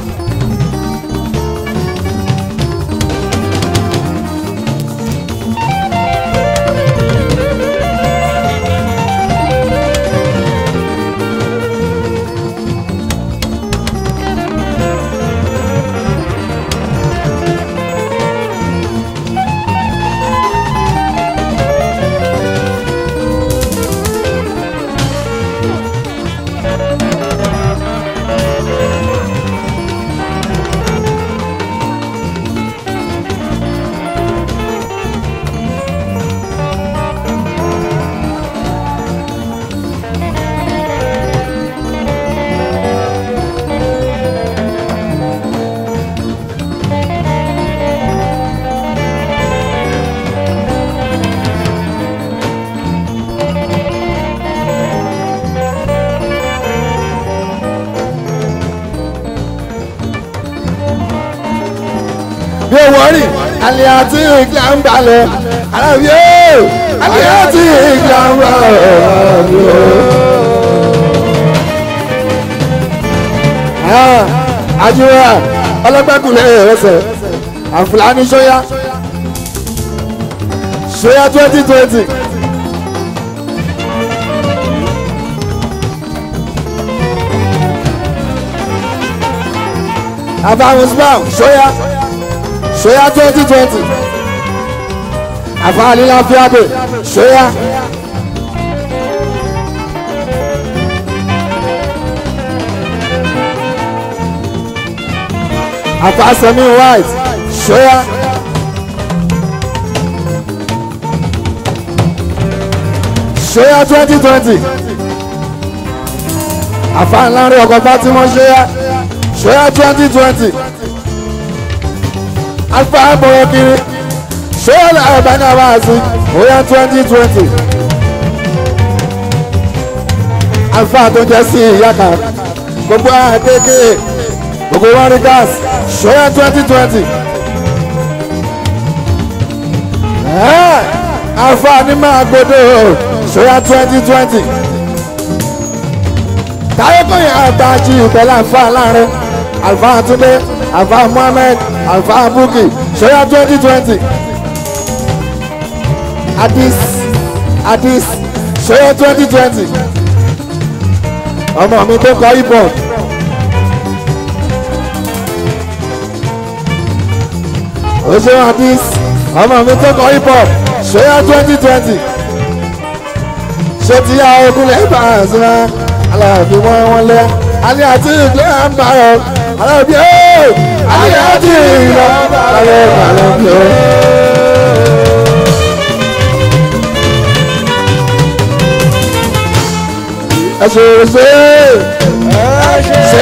bí o wọ́rì alẹ́ àti ìgbà ń balẹ̀ Alábí ó alẹ́ àti ìgbà ń balẹ̀ Alábí ó. àjùwà ọlọ́gbẹ́kùnlé ẹsẹ̀ àfúlàní sọ́yà sọ́yà twenty twenty. àbáwọn spam sọ́yà sọ́yà twenty twenty àfáàní láfíàbè sọ́yà. àfàsẹ́mi white ṣóyá. ṣóyá twenty twenty àfàǹlárin ọkọ̀ fatima ṣóyá ṣóyá twenty twenty alfa bọ̀rọ̀ kiri ṣóyá làwọn bá ní àwọn àti ṣóyá twenty twenty alfa tó jẹ́ sí ìyá kan gbogbo àkékè gbogbo wọn rí gas ṣóyá twenty twenty alfa ní máa gbọdọ̀ ṣóyá twenty twenty táyọ̀kọ̀yìn àgbàjì pẹ̀lú alfa láàrin alfa túnde alfa muhammed alfa buki ṣóyá twenty twenty adis adis ṣóyá twenty twenty ọmọ mi tó kọ hip hop. oṣù adis ọmọ mi tó kọ hip hop ṣóyá twenty twenty ṣé ti yá ogunlẹ̀ bá a sinmi aláàbí wọn wọn lẹ alẹ́ àti ìgbẹ́ àmbáyọ aláàbí ẹ̀ alẹ́ àti ìgbẹ́ àmbáyọ aláàbí ẹ̀. ẹ ṣe ṣe ṣe.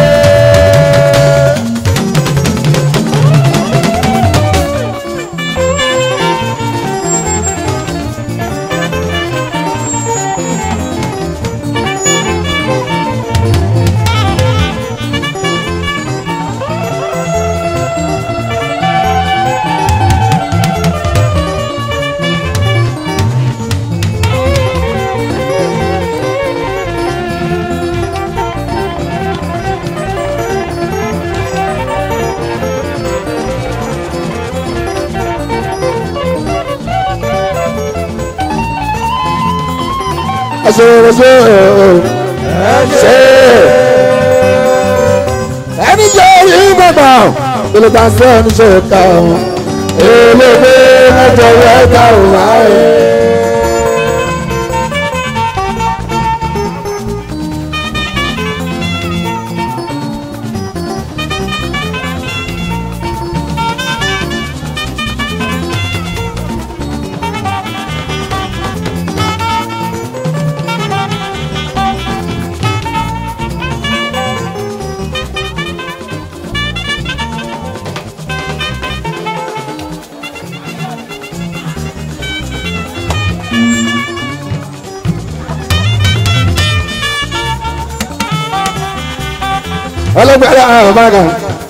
ṣe ṣe ṣe ẹni jẹ́ orí bàbá ìlú ta sí ẹni ṣe ká wọn eléwé mẹ́jọ rẹ̀ ká òun ààrẹ. ọlọ́gbẹ̀rẹ̀ àwọn ọ̀bága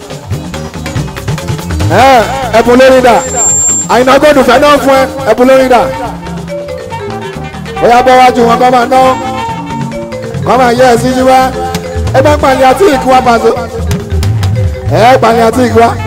ẹ̀bùn lórí dà àyìnà gbọ́dọ̀ fẹ́ náà fún ẹ ẹ̀bùn lórí dà bóyá bọ́ wájú wọn kọ́ máa ná kọ́ máa yẹ ẹ̀ sí yí wá ẹ bá pàlẹ́ àti ìkú wa pàṣẹ ẹ pàlẹ́ àti ìkú wa.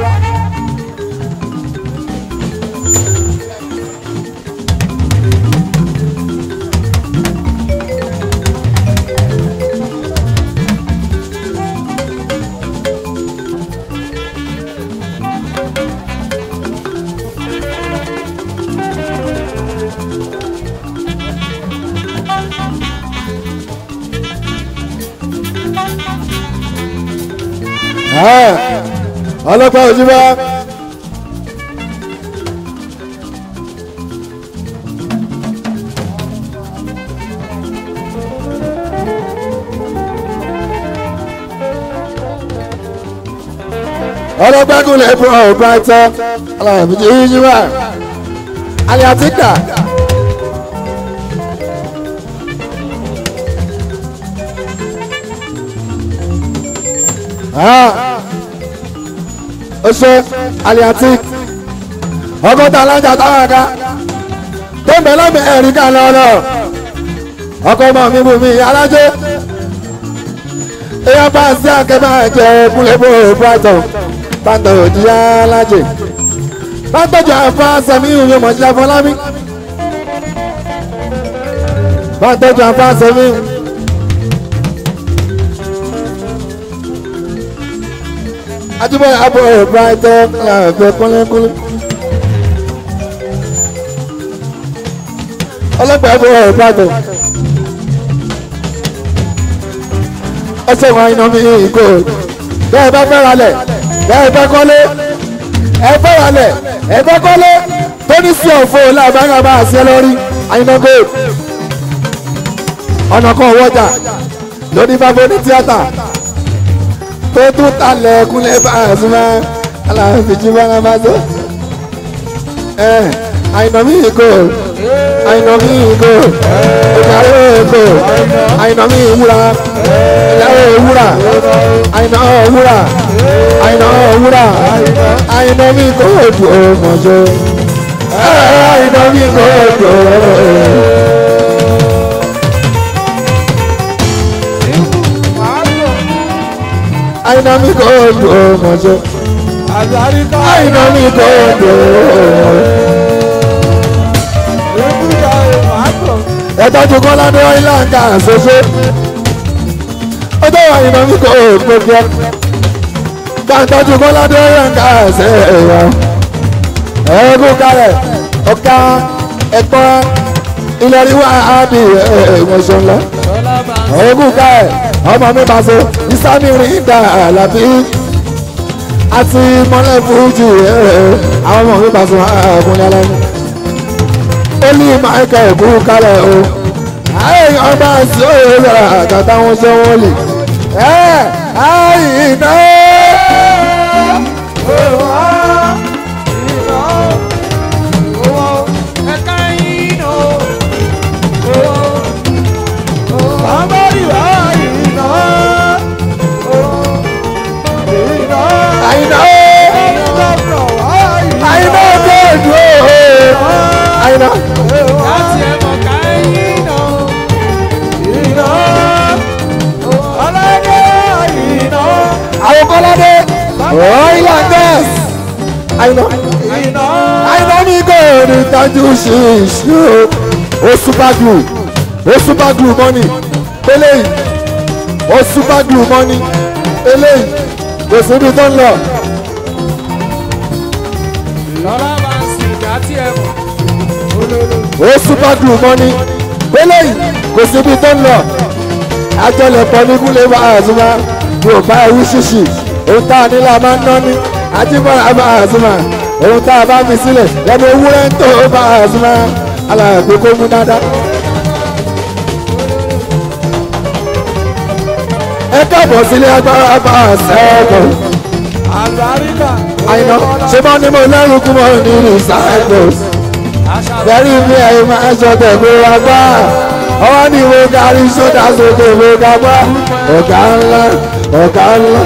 ọlọ́pàá òjúbá. ọlọ́pàá kúnlẹ̀ fún ọ̀rọ̀ brighton aláàbí òjúbá. aliatika. Ah ọsẹ aliatik ọgọta alájà táwọn ẹka tó ń bẹ lọ́bẹ̀ ẹ̀rí kan lọ́lọ́ ọkọ ọmọ mi bù mí alájẹ èèyàn bá sí akẹ́bà ẹ̀jẹ̀ kúlẹ̀bù brighton bàtà òjì alájẹ bàtàjọ àfa sẹmi ìwé mọ̀jílá fọlámi bàtàjọ àfa sẹmi ìwé. ajibọ abo brighton láàbẹ kúnlẹkúnlẹ ọlọpàá abo brighton ẹsẹ wọn iná mi ìgò bẹ́ẹ̀ bá fẹ́ ra lẹ̀ bẹ́ẹ̀ fẹ́ kọ́lé ẹ fẹ́ ralẹ̀ ẹ fẹ́ kọ́lé tó ní sí ọ̀fọ̀ làbáyà bá a ṣe lórí àyìnbó ọ̀nà kan wọ́jà lórí bábọ́ ní tíátà tó tún talẹ̀ kúnlẹ̀ bá a sún mọ́ aláàfíjì bá a bá tó àyìnbó mi kò àyìnbó mi kò ìkàwé kò àyìnbó mi wúra ìyàwó wúra àyìnbó wúra àyìnbó wúra àyìnbó mi kò dùn ọmọjọ àyìnbó mi kò dùn. àyìnbó mi kò dùn ọmọjọ àlùbáríkà àyìnbó mi kò dùn ọmọjọ. ìbúdà ìmàgbọ̀ ẹ̀tọ́jú kọ́ládé ìlànà ṣoṣo ọjọ́ àyìnbó mi kò gbogbo gbàǹtọ́jú kọ́ládé ìlànà ṣe èèyàn ẹ̀ẹ́gùn kalẹ̀ ọ̀ka ẹ̀pọ́ ìlọríwá àbí ẹ̀ẹ́mọ̀ṣọ́ ńlá lọ́lá bá ń ẹ̀ẹ́gùn kalẹ̀ ọmọ mi bá so ìsámi rìn dà àlàbí àti mọ́lẹ̀ fújì àwọn ọmọ mi bá so àkúnlẹ̀ lẹ́nu olú michael kú kálẹ̀ o àyè ọba sí òye yàrá àtàtà wọn ṣe wọn lè ẹ àyìnà àyìnà àyìnà bẹ́ẹ̀dù o àyìnà àwọn kọ́ládé oil and gas àyìnà àyìnà ní gòòrò ìtajú ṣíṣú o super glue o super glue money eléyìí o super glue money eléyìí kò síbi tó ń lọ. ó super glue mọ́ni eléyìí kò síbi tó ń lọ àjọlẹ̀pọ̀ ní kúlẹ̀ bá àzúmá yóò bá ewu ṣíṣì ohun tá a nílò a máa ń ná ní ajíbọ̀lá bá àzúmá ohun tá a bá fi sílẹ̀ lẹ́nu ewúrẹ́ ń tó bá àzúmá alàgbé kó mú dáadáa. ẹ káàbọ̀ sílé agbára bá àṣẹ́gun àyìnà ṣé bá ní mo lẹ́rù kú mọ́ ní recycles bẹ́ẹ̀ni mi ẹ̀yin máa ń sọ tẹ̀gbé wa gbá ọwọ́ ní ìwé kárí sódà sókè ìwé ká gbá ọ̀gá ńlá ọ̀gá ńlá.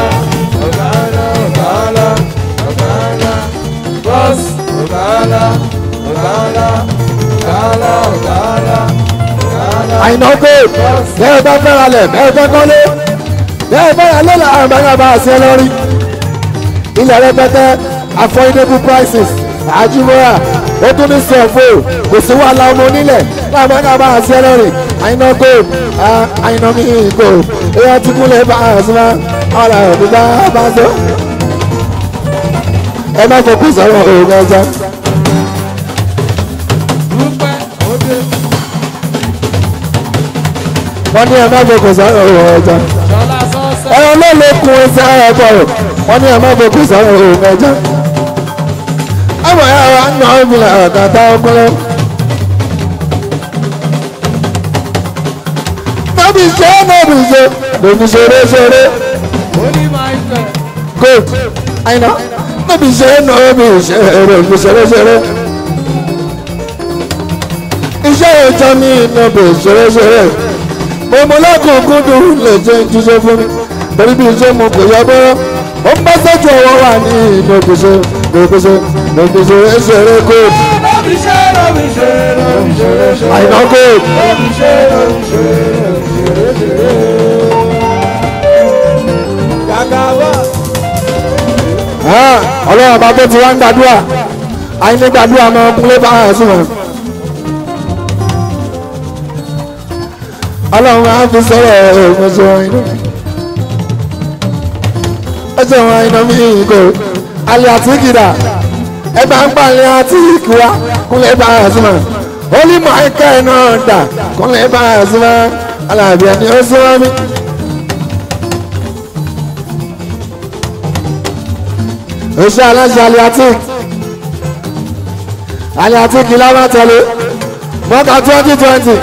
àyìnà kò bẹ́ẹ̀ bá fẹ́ra lẹ̀ bẹ́ẹ̀ fẹ́ kọ́lé bẹ́ẹ̀ bẹ́ẹ̀ lé làwọn bá yàrá àṣẹ lórí ilẹ̀ rẹpẹtẹ affordable prices àjùmọ̀ra ó tún ní sọ̀fọ̀ kò sí wàhálà ọmọ onílẹ̀ láàbẹ̀ náà bá àṣẹ lọ́rìn àyìnà kò àyìnà mi kò èèyàn ti kúnlẹ̀ bá àṣìmá ọ̀là òbí bá bá sọ. ẹ má fọkùn sọ̀rọ̀ òun ẹja. wọ́n ní ẹ má fọkùn sọ̀rọ̀ òun ẹja. ẹ̀rọ ló lè kun ẹsẹ̀ ẹ̀ bọ̀ wọ́n ní ẹ má fọkùn sọ̀rọ̀ òun ẹja ọmọ ya wa ń nà ọ́ mi là kàtà ọpọlọ. Nọ́bì ṣe nọ́bì ṣe lòbì ṣeré ṣeré. Gold àyìnà nọ́bì ṣe nọ́bì ṣe lòbì ṣeré ṣeré. Iṣẹ́ ìjọ mi nọ́bì ṣeré ṣeré. Mo mọ lọ́kùnkún dùn lè jẹ́ jíṣẹ́ fún mi. Torí bí iṣẹ́ mo kò yọ bọ́rọ́. Ó ń bá sẹ́jú ọwọ́ wà ní ìnàgbèsè ìnàgbèsè ìnàgbèsè ẹsẹ̀rẹ̀ kóòtù. Àyìnà kóòtù. Ọlọ́run bá tó ti wá ń gbàdúrà. Àyìnà gbàdúrà máa ń kúnlé bá àìsàn wọn. Ọlọ́run á fi sọ̀rọ̀ ìmọ̀sọ̀ àyìnà. Ẹsẹ̀ wọn àyìnà mí kò alẹ́ àti kìdá ẹgbà ń palẹ̀ àti ìkúra kúnlẹ̀ bá a súnmọ́ olùmọ̀ ẹ̀ka ẹ̀ náà dà kúnlẹ̀ bá a súnmọ́ alábíà ni ó súnmọ́ mi. oṣù aláṣẹ aliatic aliatic lábá tẹ̀lé mọ́ta twenty twenty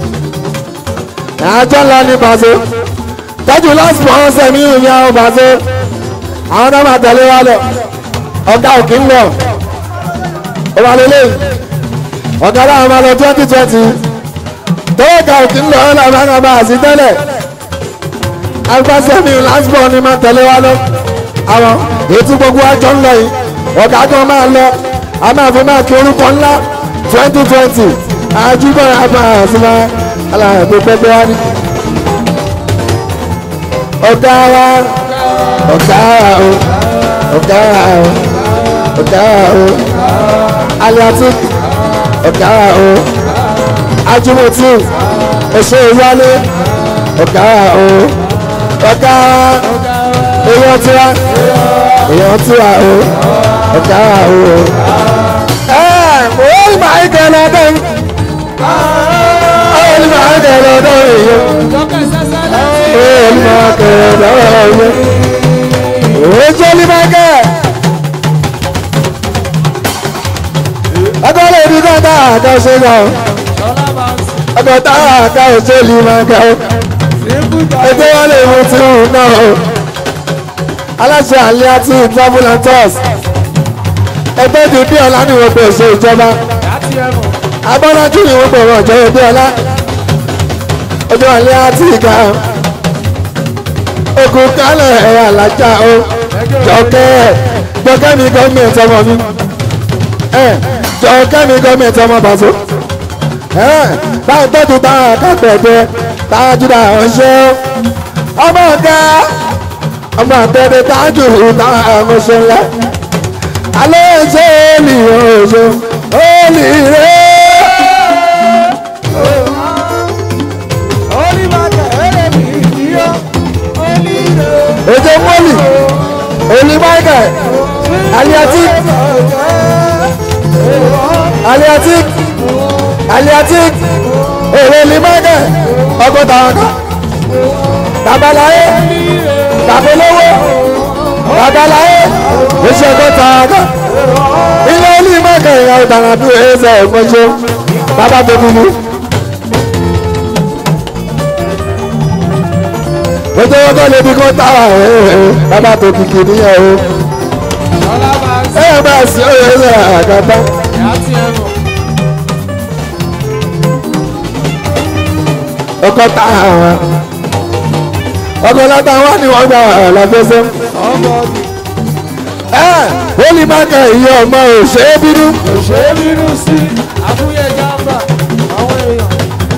àjọ ńlá ní pàṣẹ tọ́jú last month sẹ́mi ìrìn àwọn pàṣẹ àwọn náà máa tẹ̀lé wa lọ ọ̀gá òkè ń lọ ó wà lélẹ̀ ọ̀gá láwọn máa lọ twenty twenty tọ́wọ́ ọ̀gá òkè ń lọ ọ́ làwọn máa bá a sí tẹ́lẹ̀ agbásẹ́mi last born ni máa tẹ̀lé wa lọ àwọn ètò gbogbo àjọ ńlọ yìí ọ̀gá kan máa lọ a máa fi máa kí orúkọ ńlá twenty twenty àjùbọ̀ àbá àṣìmá aláàbò pẹ́pẹ́ wá ní. ọ̀gá wa ọ̀gá wa o ọ̀gá wa o ọ̀gá wa o aliatic ọ̀gá wa o ajumoti ẹ̀ṣọ́ ìwálé ọ̀gá wa o ọ̀gá wa èèyàn tiwa èèyàn tiwa o ọ̀gá wa o. ẹ mo rí màá ń kẹ́ lọ́dọ̀ yìí ó ní màá ń kẹ́ lọ́dọ̀ yìí ó ní màá kẹ́ lọ́dọ̀ yìí ó jẹ́ ní màá kẹ́. ọgọ́ lè ní kọ́ńtà àkàṣe náà ọgọ́ tá àkàṣe lè máa kẹ́ ọ́ ẹgbẹ́ wọn lè mú tí òun náà o aláṣẹ àlẹ́ àti travel and tours ẹgbẹ́ ìdúdí ọ̀la ni wọ́n pè ṣe ìjọba abọ́lájú ni wọ́n pè wọ́n jẹ́ ìdí ọ̀la ojú àlẹ́ àti ìgbà ogun kálẹ̀ ẹ̀rọ àlájá o jọkẹ́ jọkẹ́ mi gọ́ọ̀mẹ̀ntì ọmọ mi jọkẹ́ mi gọ́ọ̀mẹ̀ntì ọmọ bàtó báyìí tọ́jú táwọn akápẹ̀ẹ́dẹ́ táwọn júdà ọ̀ṣẹ́ ọmọ ọ̀gá ọmọ àtẹ̀dẹ̀ tájú táwọn ọ̀ṣẹ́ ńlá alẹ́ ṣe olè ọ̀ṣẹ́ olè rẹ̀. ojú mọ́lì olè michael aliatic aliatic aliatic èrè olè michael ọgọ́ta ọ̀gá babaláyé babolówó babaláyé oṣù ọgọ́ta ọ̀gá ilé olè michael ìyá ọ̀daràn bí ẹ̀ẹ́sẹ̀ ẹ̀kọ́ṣẹ́ bàbá tó bíbí. ojú ọgọ́ lè bí kó táwà bàbá tó kìkì níyàn o ẹ bá sí ọ̀rẹ́ ẹ̀ àgàtà. ọkọ tá àwọn ọkọ látà wà ní wọn gbà láfẹsẹ. ẹ wọ́n ní mákà ìyá ọmọ òṣèré bínú. òṣèré bínú sí àbúyẹ jàmbá àwọn èèyàn.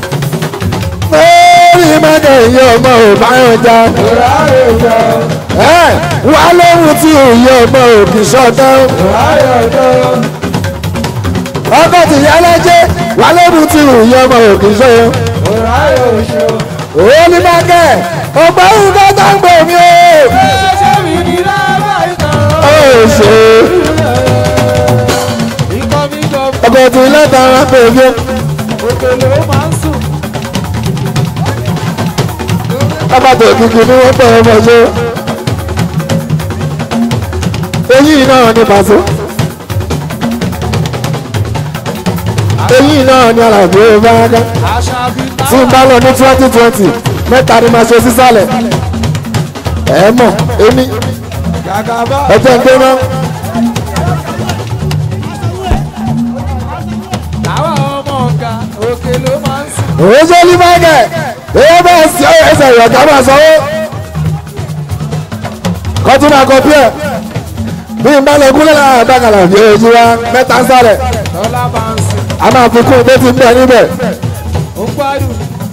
wọ́n ní mákà ìyá ọmọ òbáyọ̀ já. ìráyè jọ ẹ wà lóhun tí ìyá ọmọ òkì sọ̀tàn. ìráyè jọ ọkọ tìyá lẹ́jẹ́ wà lóhun tí ìyá ọmọ òkì sọ̀tàn. ìráyè òṣò. òun ní mákà ọgbà ìgbà tó ń gbò mí o. ṣé mi ní lábà ìtàn. ó ṣe ikọ́ mi gbọ́ ọkọ tí lẹ́tà wọn pè mí. òkèlè ó máa ń sùn. lábàtà òkìkí ni wọ́n pẹ̀ ọmọ ṣe. eyín náà ní pàṣẹ. eyín náà ní alàbí ìbáraká. àṣà bíi tí n bá lọ ní twenty twenty mẹ́ta ni màá ṣe sísàlẹ̀. ẹ mọ̀ èmi gàgàbá. ẹ̀jẹ̀ ń gbóná. àwa ọmọ ọ̀gá òkèlè ó máa ń sùn. òun ṣe ní báyìí èyí bẹ́ẹ̀ sí ọ̀rọ̀ ẹsẹ̀ ìyọ̀ká máa sanwó. kọ́tún máa kọ bí ẹ̀ bí n bá lọ gúnlẹ̀ lára àgbàkàlà bí ojú wa mẹ́ta ń sálẹ̀ lọ́lá máa ń sùn. a máa fi kún un tó ti ń bẹ̀ níbẹ̀. ó gbádùn.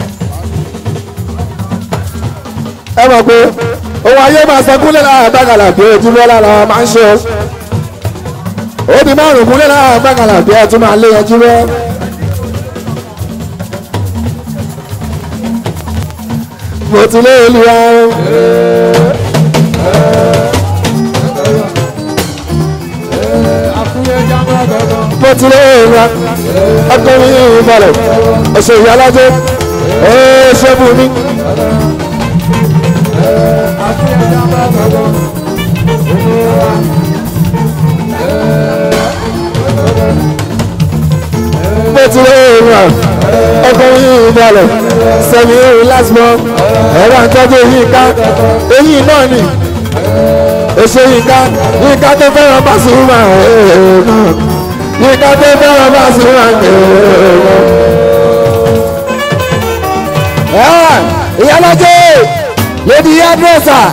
ẹ mọ̀ pé òun ayé máa sọ gúnlẹ̀ lára àgbàkàlà bí ojú lọ́la làwọn máa ń ṣe o. ó di márùn-ún gúnlẹ̀ lára àgbàkàlà bí ẹ tún máa lé yanjú rẹ. mo ti lé olùwà o. àkúyẹ jàmbá gangan. mo ti lé olùwà ọkùnrin yìí balẹ̀ ọ̀sẹ̀ ìyá alájẹ́ ẹ̀ ṣẹ́ bù mí. àkúyẹ jàmbá gangan. tí ó rà ọkọ̀ yìí ìbàlẹ̀ sẹ́mi ìrìn lásìmọ́ ẹ̀rọ àtọ́jú yìí ká eyín náà nì èso yìí ká yìí ká tó fẹ́ràn bá sùn mà yìí ká tó fẹ́ràn bá sùn mà ìyálọ́jẹ́ lady hairdresser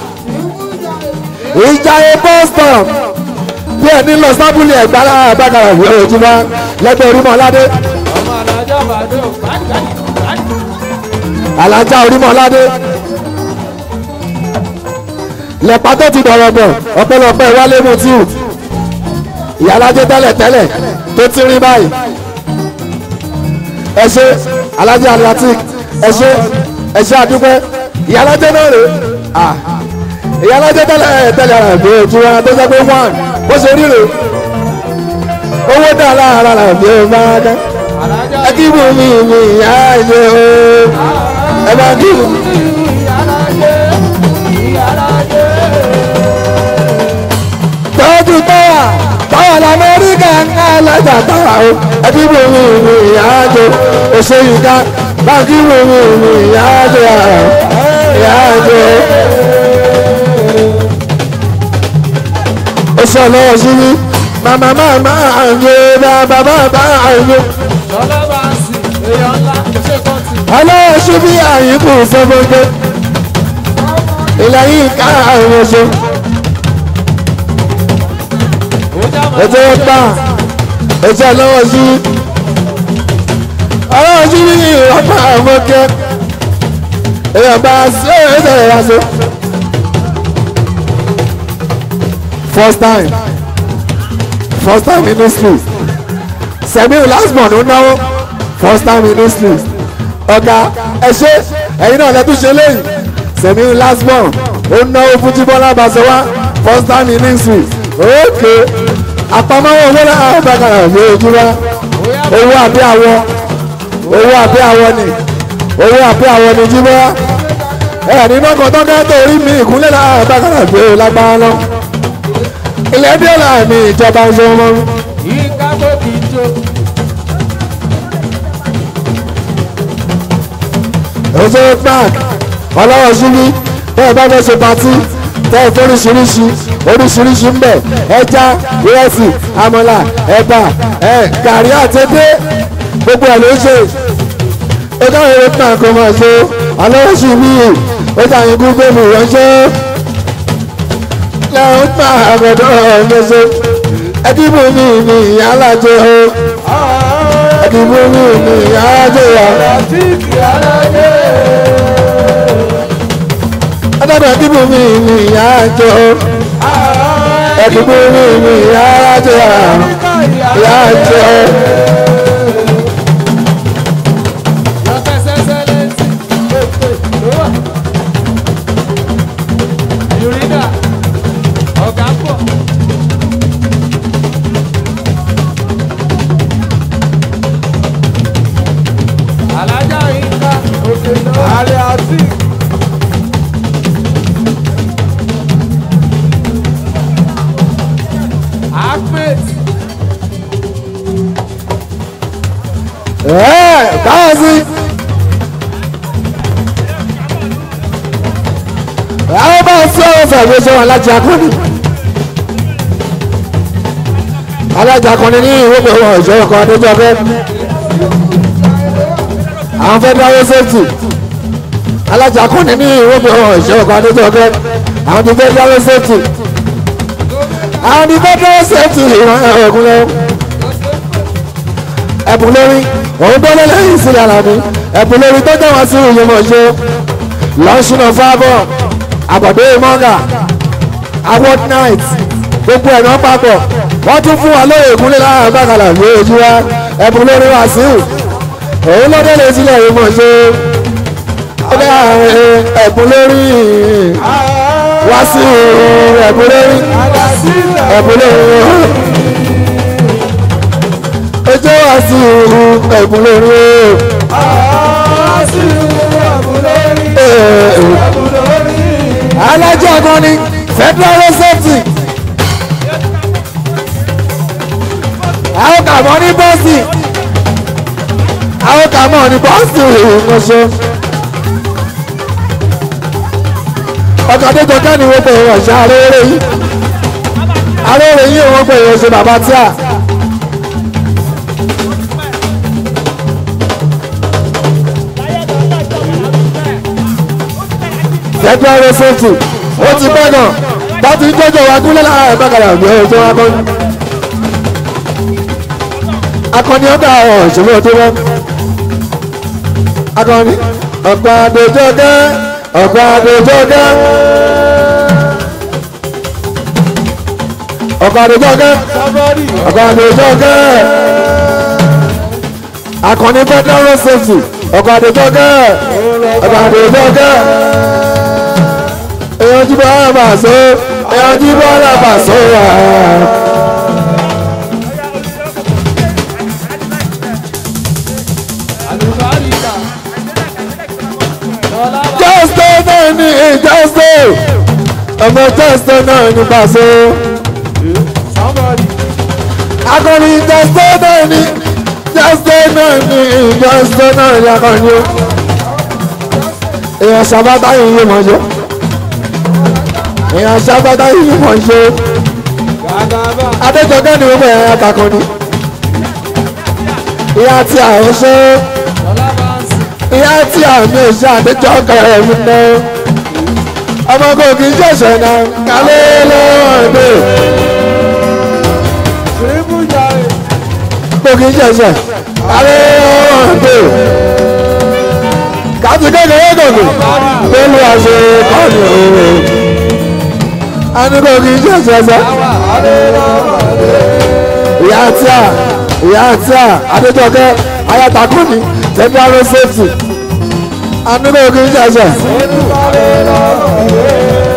ìjàyè boston bí ẹni lọ sábúlì ẹ̀gbá àgbàkàrà ìwé ojúmọ́ lẹ́gbẹ̀ẹ́ orímọ̀ aládé ọmọ alájà bàdó kádìkádì kádì. alájà orímọ̀ aládé lẹ́pà tó ti dọ̀rọ̀ bọ̀ ọ̀pẹ̀lọpẹ̀ wálé mutiu ìyálàjẹ tẹ́lẹ̀ tẹ́lẹ̀ tó ti rí báyìí ẹ ṣe alájà atlantic ẹ ṣe ẹ ṣe àdúpẹ́ ìyálàjẹ náà rè é ìyálàjẹ tẹ́lẹ̀ tẹ́lẹ̀ rẹ̀ bí ojú wa tó jẹ́ pé one bó ṣe rí rè owó dà lára rẹ̀ bí o máa dá alájà ẹ kí bù mí mi ìyá ìṣe o ẹ bá kí bù mí. ìyálàjẹ ìyálàjẹ. tọ́jú tọ́wà tọ́wà lamẹ́ríkà ń ká lọ́jà tọ́wà o ẹ kí bù mí mi ìyá ìṣe òṣèlú ká bá kí bù mí mi ìyá ìṣe ìyá ìṣe. oṣù ọlọ́wọ́ sí mi màmá màmá àyè bàbá bàbá àyè. sọlá bá ń sìn èèyàn ńlá ṣé kan tì. ọlọ́wọ́ sí mi àyíkù sọ́fọ́gbẹ́ ìlàyé ká àwọn oṣù ó já máa ètò ọgbà ètò ọlọ́wọ́ sí mi ọlọ́wọ́ sí mi ọgbà àwọn ọkẹ́ èèyàn bá ṣe é ṣe é ṣe. first time first time in history sẹ́miu last born ó náwó first time in history ọ̀gá ẹ ṣe ẹ̀yin náà lẹ́tún ṣe léyìí sẹ́miu last born ó náwó fún jíbọ́lá bàṣẹwà first time in history ókè àpamọ́wọ́ owó náà ó bá kàrà ní ojú wa owó àbí àwọ owó àbí àwọ ni owó àbí àwọ ni jíbọ́lá ẹ̀ nínú ọkọ̀ tó ká tó rí mi ìkúnlẹ̀ náà bá kàrà ní o lágbára lọ ilé dé láàmì ìjọba ń ṣe mọ́. yí kábò kì í jó. oṣù park ọlọ́wọ́ síbí tẹ́ ẹ bá fẹ́ ṣe patí tẹ́ ẹ fóríṣiríṣi oríṣiríṣi ń bẹ̀ ẹja ìrẹsì àmàlà ẹ̀bà ẹ̀ gàrí àtẹ́dẹ́ gbogbo ẹ̀ ló ń ṣe ẹjọ́ ìrẹ́ park kò máa ṣe ọlọ́wọ́ síbí ọjà ìgún gbẹ̀mù ránṣẹ́ lẹ́hìn pa àgbẹ̀dọ̀ ọ̀gbẹ̀ṣẹ̀ ẹdínwó mi ní ìyálàjẹ o ẹdínwó mi ní ìyálàjẹ o. àti ìyálàjẹ. Adájọ́ ìdìbò mi ní ìyá àjọ. Ẹ̀dìbò mi ní ìyá àjọ. Ìyá àjọ. Alájà Yínká òkè náà. Àrẹ àti. Ahmed. Ẹ̀ báwo sí? Àwọn bá ń sọ ọ̀fẹ́ ìwé sọ alájà akọni. Alájà akọni ní ìwé pé wọn ìṣòro kan adéjọ́ fẹ́. Àwọn fẹ́ dáwọ́ sẹ́fì. Alájà akọni ní ìwé pé wọn ìṣòro kan adéjọ́ fẹ́. Àwọn ti fẹ́ dáwọ́ sẹ́fì. Àwọn ti fẹ́ dáwọ́ sẹ́fì ìran ẹ̀kún lẹ́wọ́ ẹ̀bùn lórí òun tó lé lẹ́yìn sílẹ̀ ara mi ẹ̀bùn lórí tó jẹ́ wọn sí ìyẹmọ̀ ṣe lọ́sùnà fábọ̀ àbọ̀dé mọ́gà award night gbogbo ẹ̀ náà papọ̀ wọ́n tún fún wa lóye ìkúnlẹ̀ láàrín bàkàlà ní ojú wa ẹ̀bùn lórí wa sí òun ló délé sílẹ̀ ìyẹmọ̀ ṣe ẹ̀bùn lórí wá sí ẹ̀bùn lórí ẹ̀bùn lórí ojú wa sí ẹ̀bùn lórí alájọ kan ní federal road safety àwọn kàmọ́ ní bọ́ọ̀sì àwọn kà mọ̀ ní bọ́ọ̀sì ìmọ̀ṣọ́. ọkọ̀ adéjọ kẹ́ni wọ́n pè é ọ̀ṣà arére yìí arére yìí wọ́n pè é ọ̀ṣà bàbá tíà. federal road safety ó ti pẹ́ gan láti jọjọ wa gúnlẹ̀ láàárọ̀ bákàrà àgbẹ̀ ọjọ́ wa bọ́. akọni ọ̀dà ọ̀ṣọ́gbọ́n tó wọ́n. akọni ọ̀pá àdójọ́ gẹ́ ọ̀pá àdójọ́ gẹ́. ọ̀pá àdójọ́ gẹ́ Somebody. ọ̀pá àdójọ́ gẹ́. akọni federal road safety ọ̀pá àdójọ́ gẹ́ ọ̀pá àdójọ́ gẹ́ èèyàn jí bọ́ ọ́ bà so èèyàn jí bọ́ ọ́ bà so wà. Àlùbáríkà. Lọ́lá bá jọ́sítọ́ náà ní jọ́sítọ́ ọmọ jọ́sítọ́ náà ní pàṣẹ. somebody. akọni jọ́sítọ́ náà ní jọ́sítọ́ náà ní jọ́sítọ́ náà ní akọni o. èèyàn sábàtà yìí yé mọ̀ ṣe. èèyàn sábàtà yìí yé mọ̀ ṣe. Gàgàbà. adéjọgẹ́ ni wọ́n bẹ̀rẹ̀ àtàkùnrin. ìyá tí a ò ṣe é. Lọ́lá bá ń sìn. ìyá tí àmì ìṣe àdéjọ́ kẹrẹ mi ná ọmọ kò kì í ṣẹ̀ṣẹ̀ náà kálẹ̀ lọ́ọ̀dẹ̀ Tìrìbù jàre. kò kì í ṣẹ̀ṣẹ̀ kálẹ̀ lọ́ọ̀dẹ̀ kàtí kékeré gògùn pẹ̀lú àṣẹ kọ́ọ̀nù òwe a ní kò kì í ṣẹ̀ṣẹ̀ sẹ́ Àwa àlelọ́wọ́. ìyá tí a ìyá tí a àdéjọ́ kẹ́ ayatakùnì tẹ́gbàrú safety a ní kò kì í ṣẹ̀ṣẹ̀. Tìrìbù àlelọ́wọ́.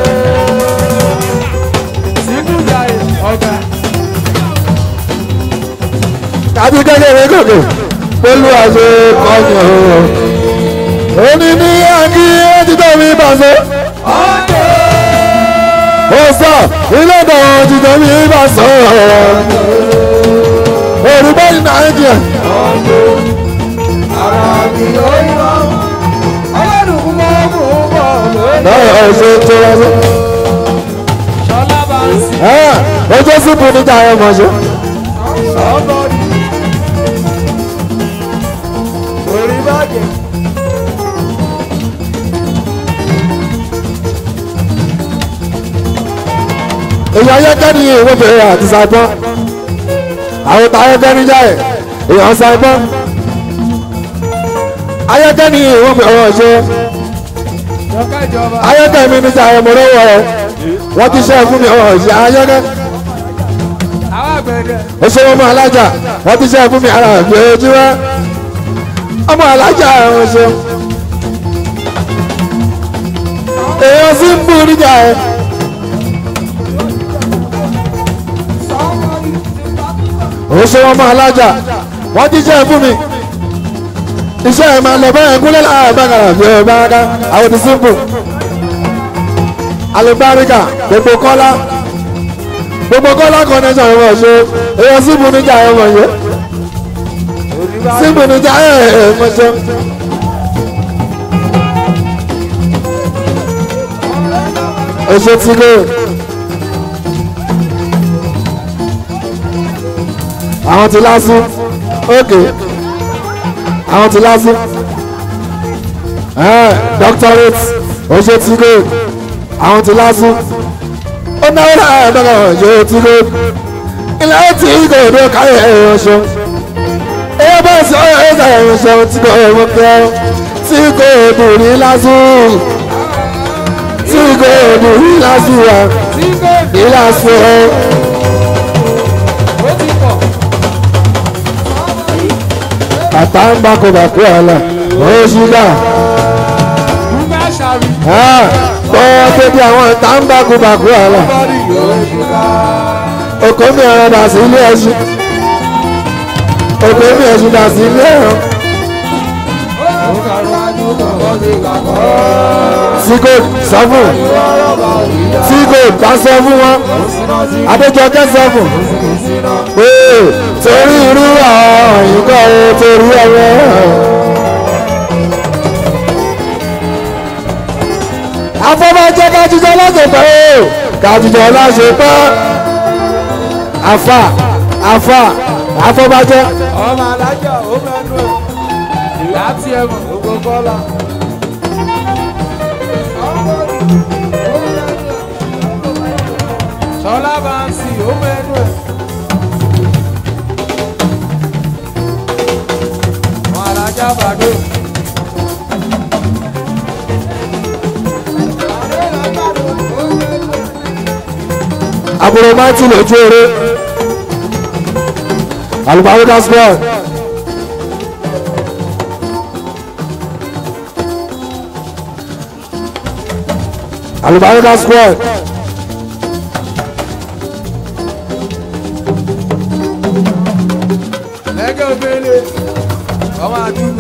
Tìrìbù jàre. Ọ̀gá. tàbí kékeré gòkè pẹ̀lú àṣẹ kọ́nyọ̀ òní ní àǹkí ẹ̀jítọ́ mi bàṣẹ. ó sọ ilé ìdánwò ẹ̀jítọ́ mi bàṣẹ. òrùbá ní nàìjíríà náà ṣe tó lọ́sọ. Ṣọlá bá ń sìn. ojú sípò níta ẹ̀ mọ̀ ṣe. Somebody. Orí bàjẹ́. èyí ayẹ́kẹ́ ni ìwé bẹ̀rẹ̀ àti sàgbọ́n àwọn tá ayẹ́kẹ́ ní jáì èèyàn sàgbọ́n ayẹ́kẹ́ ni ìwé bẹ̀rẹ̀ ṣe Jọ̀ká ìjọba. ayẹ́kẹ́ mi ní jáì mo lọ́wọ́ ẹ̀ wọ́n ti ṣe é fún mi ọ̀rọ̀ ṣe ayẹ́kẹ́ Àwọn àgbẹ̀dẹ. ó ṣe ọmọ alájà wọ́n ti ṣe é fún mi ara ìgbé ojú wa ọmọ alájà ẹ̀rọ ṣe èèyàn sì ń bú níjà ẹ̀ ó ṣe ọmọ alájà wọ́n ti ṣe é fún mi iṣẹ́ ẹ̀ máa lọ báyẹn kúlẹ̀ láàárọ̀ bákàrà bí ọba ká àwọn ti simple alùbáríkà gbogbo kọ́lá gbogbo kọ́lá connection ìwọ̀n ṣe èèyàn simple níjà ẹ̀ wọ̀n yẹ Orí bàjẹ́. simple níjà ẹ̀ ẹ̀ mọ̀ ṣe. èso ti lé àwọn ti lásù ókè àwọn ti lásù doctorate èso ti lé àwọn ti lásù ó náwó náà dọ́gba èso ti lé ilé tí kò dé káyọ̀ ẹ̀rọ ṣe èyí bá sọ ẹ̀rọ ẹ̀rọ ṣe tí kò ẹ̀rọ kẹ́ tí kò dùn ní lásù tí kò dùn ní lásù wa Tí kò ní lásù ẹ̀. ó ti pọ̀. àtàǹbà kò bà kú ọ̀la oṣùgbà Dúgbà ṣàrí. bọ́ọ̀ tẹ́tí àwọn àtàǹbà kò bà kú ọ̀la Bọ́dì yóò ṣùgbà. òkò mi ọ̀rọ̀ dà sí ilé ẹṣin òkò mi ẹṣin dà sí ilé ẹ̀rọ Ó kàrọ̀ wájú kan kọ́ sí kàkọ́. tíkò sọ fún tíkò bá sọ fún wọn adéjọkẹ́ sọ fún pé torí irú àwọn òyìnbó torí ọwọ́ jẹ́ kájíjọ́ lásìkò o kájíjọ́ lásìkò àfà àfà àfọbàjẹ́ ọmọ alájà ó mẹ́nu ẹ̀ ìyá tí ẹ mọ̀ gbogbo kọ́lá. sọlá bá ń sì ó mẹ́nu ẹ̀. ọmọ alájà bàdó. àbúrò máìtì lójú eré àlùbáríkà squad àlùbáríkà squad lẹ́gẹ̀ òbélé ọmọ àdúgbò.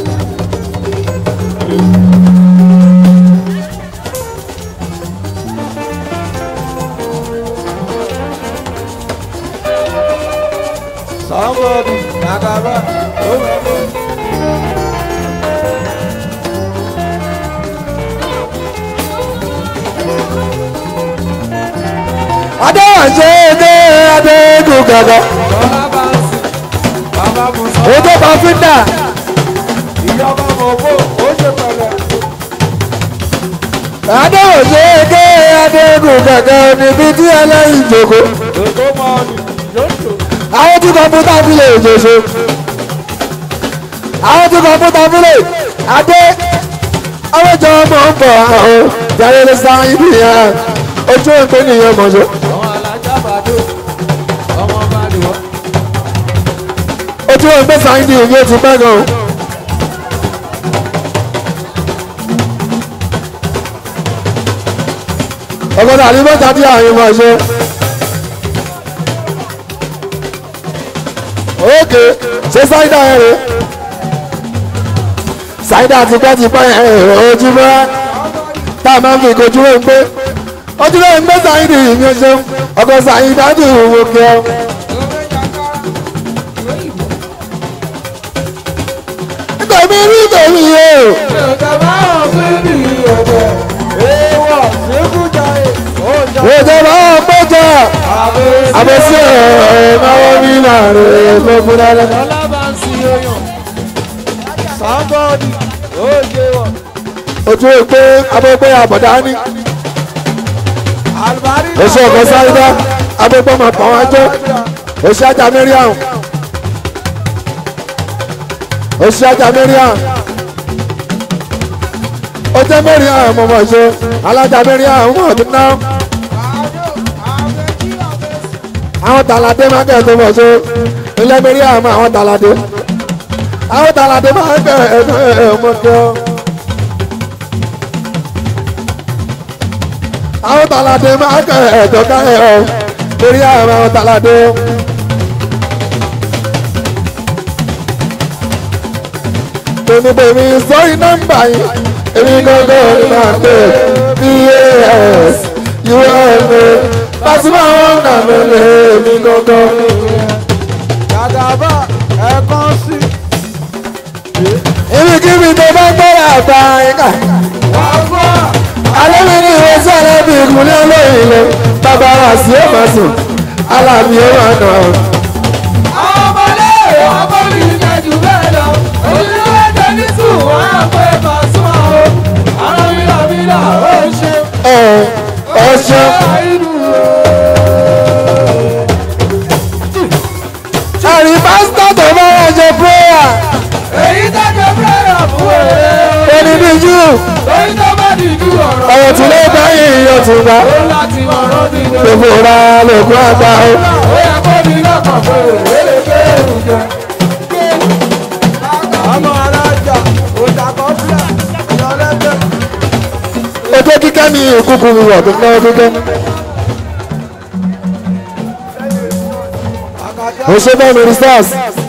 Somebody, Nagaba, ó mẹ́nu. adéwàjẹ́ ẹgbẹ́ adégun gàgà Sọlá bá ń sìn, bàbá mu sọ. ètò pàfíńdà Ìjọba mọ̀ bó, ó ṣe pẹ̀lẹ́. adéwàjẹ́ ẹgbẹ́ adégun gàgà níbi tí ẹlẹ́yìn jòkó Èkó mọ̀ ọ́nì, yóò tó. àwọn tí kọ̀ǹpútà fi lè jòṣe àwọn tí kọ̀ǹpútà fi lè adé ọlọ́jọ́ ọmọ ń bọ̀ àwọn jàre lè sa ibi yẹn ojú ìpè nìyẹn mọ̀ṣọ́ Àwọn alájà bàdó, ọmọ bá lè wọ́. ojú ìpè sáyidì ìwé ti pẹ́ gan. ọgọ́dọ̀ àdìmọ́ta tí àwọn ìmọ̀ ṣe. ókè ṣé sáyidà yẹn rè sáyidà tipẹ́tipẹ́ yẹn rè ojúmọ́ tá a máa ń fi kojú rẹ̀ ń pé ojúmọ́ ń gbé sáyidì ìmí ṣe ọkọ̀ sáyidà dì wò kí ọ. tèmi rí tèmi yé o. Ìjọba ọ̀gbìn ní ọ̀dẹ̀. Èèwọ̀ ṣékújà ẹ̀. Ó jà ìjọba ọgbọ́jà àbẹ̀sí. àbẹ̀sí ẹ̀ náwó mi náà rè é gbogbo dáadáa. Sọlá bá ń sin oyún. Somebody, ó ṣe wọ̀. ojú ìpè abẹ́pẹ́ àbọ̀dá ní. Àlùbárí oṣù ọ̀gá sáyidá abẹ́pẹ́ máa pọ̀ wá jẹ́ oṣù ajá mẹ́ríàm oṣù ajá mẹ́ríàm ó jẹ́ mẹ́ríàm mọ̀mọ́ ṣe alájà mẹ́ríàm mọ̀ ọdún náà àwọn tàlàdé máa ń kẹ́ tó mọ̀ ṣe ilé mẹ́ríàm àwọn tàlàdé àwọn tàlàdé máa ń kẹ́ ẹ̀ẹ́dọ́ ẹ̀ẹ́mọ́ kẹ́ ọ́. àwọn tàlàdé máa ń kẹ́ ẹ̀ẹ́dọ́ ká ẹ̀ ọ́ lórí àwọn tàlàdé. tèmítèmí sórí nọ́mbà yìí èmi gbọ́dọ̀ ní máa pè bs us pàṣípà wọn nà mí lé èmi gbọ́dọ̀ ní. Gàdàbà ẹ̀kan sí. ibikíbi tó bá gbọ́dọ̀ àgbà ẹ̀ka. Wà á gbọ́. alẹ́ mi ní ìwé sẹ́lẹ̀ bí ìkúnlẹ̀ olóyìn lọ bàbá wa sí ó máa sùn alábí ó máa nà ọ́. Àwọn ọmọlé ọmọ mi jẹ jù bẹ́ẹ̀ lọ. Olúwa ẹ̀jẹ̀ ní sùn wọ́n á pé Pasuma o. Àwọn mílàmílà ó ṣe. ẹ ẹ ṣe Àìdù o. ẹ̀rí pásítọ̀ tó bá wà ṣe prayer Èyí dájọ́ fẹ́ràn fún èrè. ẹni bí jù Lórí tó bá dìjú ọ̀rọ̀. ọ̀rọ̀ tí ló bá yìí yóò tún bá Ó láti mọ̀rọ̀ dídé. gbogbo ra lókun àgbà ó. Ó yẹ kó ní lọ́kàn pé èrè lè gbé èrù jẹ. Ọmọ alájà, òjàkọ́ fúlà, ìyọlẹ́gbẹ̀ẹ́. ojú kíkẹ́ ní ìkúkú mi wọ̀ tó náwó kíkẹ́. mo ṣe bẹ́ẹ̀ mi stars.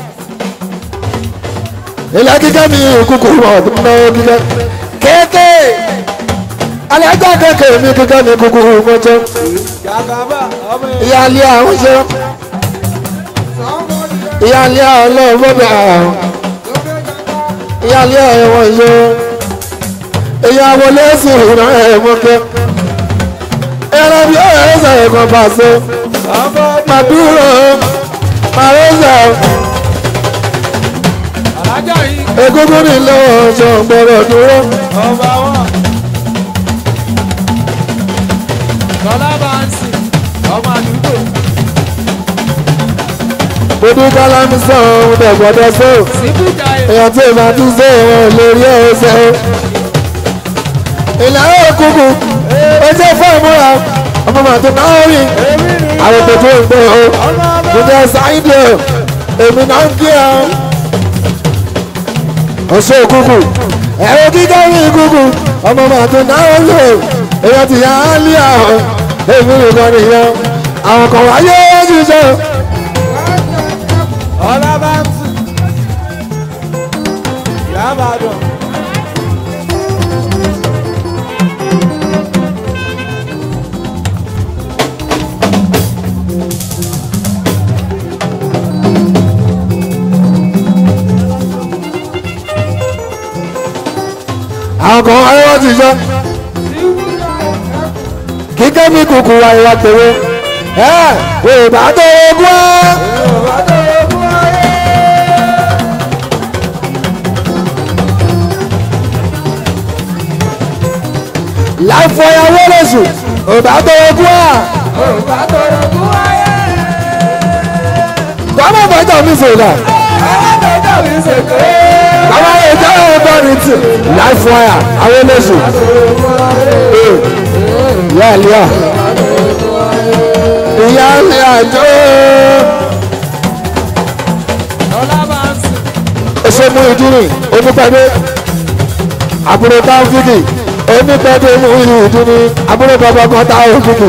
ilẹ̀ kíkẹ́ ní ìkúkú mi wọ̀ tó náwó kíkẹ́. kéèké alájà kéèké mi kíkẹ́ ní ìkúkú mi wọ̀ tó. Gàgàbà, ọmọ èèyàn. ìyá ilé àwọn ṣe ìyá ilé àwọn ọlọ́run bọ́bẹ̀ àwọn ìyá ilé àwọn ṣe ìyá wọlé sùn ìran ẹ̀ mọ́kẹ́ ayára bí ọ̀rẹ́ ẹ̀sẹ̀ ẹ̀kan pàṣẹ màdúró màrẹ́sẹ̀ alájà yìí egungun nílò ọ̀ṣọ́ gbọ́dọ̀ dúró. ọba wọn. tọ́lá bá ń sìn ọmọ àdúgbò Ojú kálámù sọ ohun tẹ̀ gbọ́dọ̀ sọ. síbú jayé Èèyàn tí ìmọ̀ tún sọ wọn lórí ẹ̀ṣẹ̀. Ìlànà òkùnkùn ó jẹ́ fún ìmúra ọmọ màtó náà rí. Àwọn tó tó ń gbé o. Mo jẹ́ sáyidì o. Èmi náà ń kí ọ. Ọ̀ṣọ́ òkùnkùn. Ẹ̀rọ kíkọ́ rí ìkùnkùn. Ọmọ màtó náà rí o. Èèyàn ti yà á lé àwọn. Èmi nìkan nìyẹn. Àwọn kan wáyé wọ́n ti sọ. ọlá bá ń sìn yàbàdàn. àwọn kan wáyé wọ́n ti sọ. kíkẹ́ mi kùkù wá ìwà tèwe. ẹ yorùbá tó ogún ẹ. láìfọ ìyàwó lóṣù yorùbá tó ogún ẹ. gbọ́dọ̀ bọ́jọ́ mi sèlè. àwọn ètò ọ̀gbọ́n ní tì láìfọ ìyà àwọn lóṣù. ìyá ìlíà ìyá ìlíà jó. ọlá bá ń sìn ẹsẹ̀ mú ìdúró onípẹ̀dé àbúrò táwọn fíkì onípẹ̀dé mú ìdúró àbúrò bàbá kan táwọn fíkì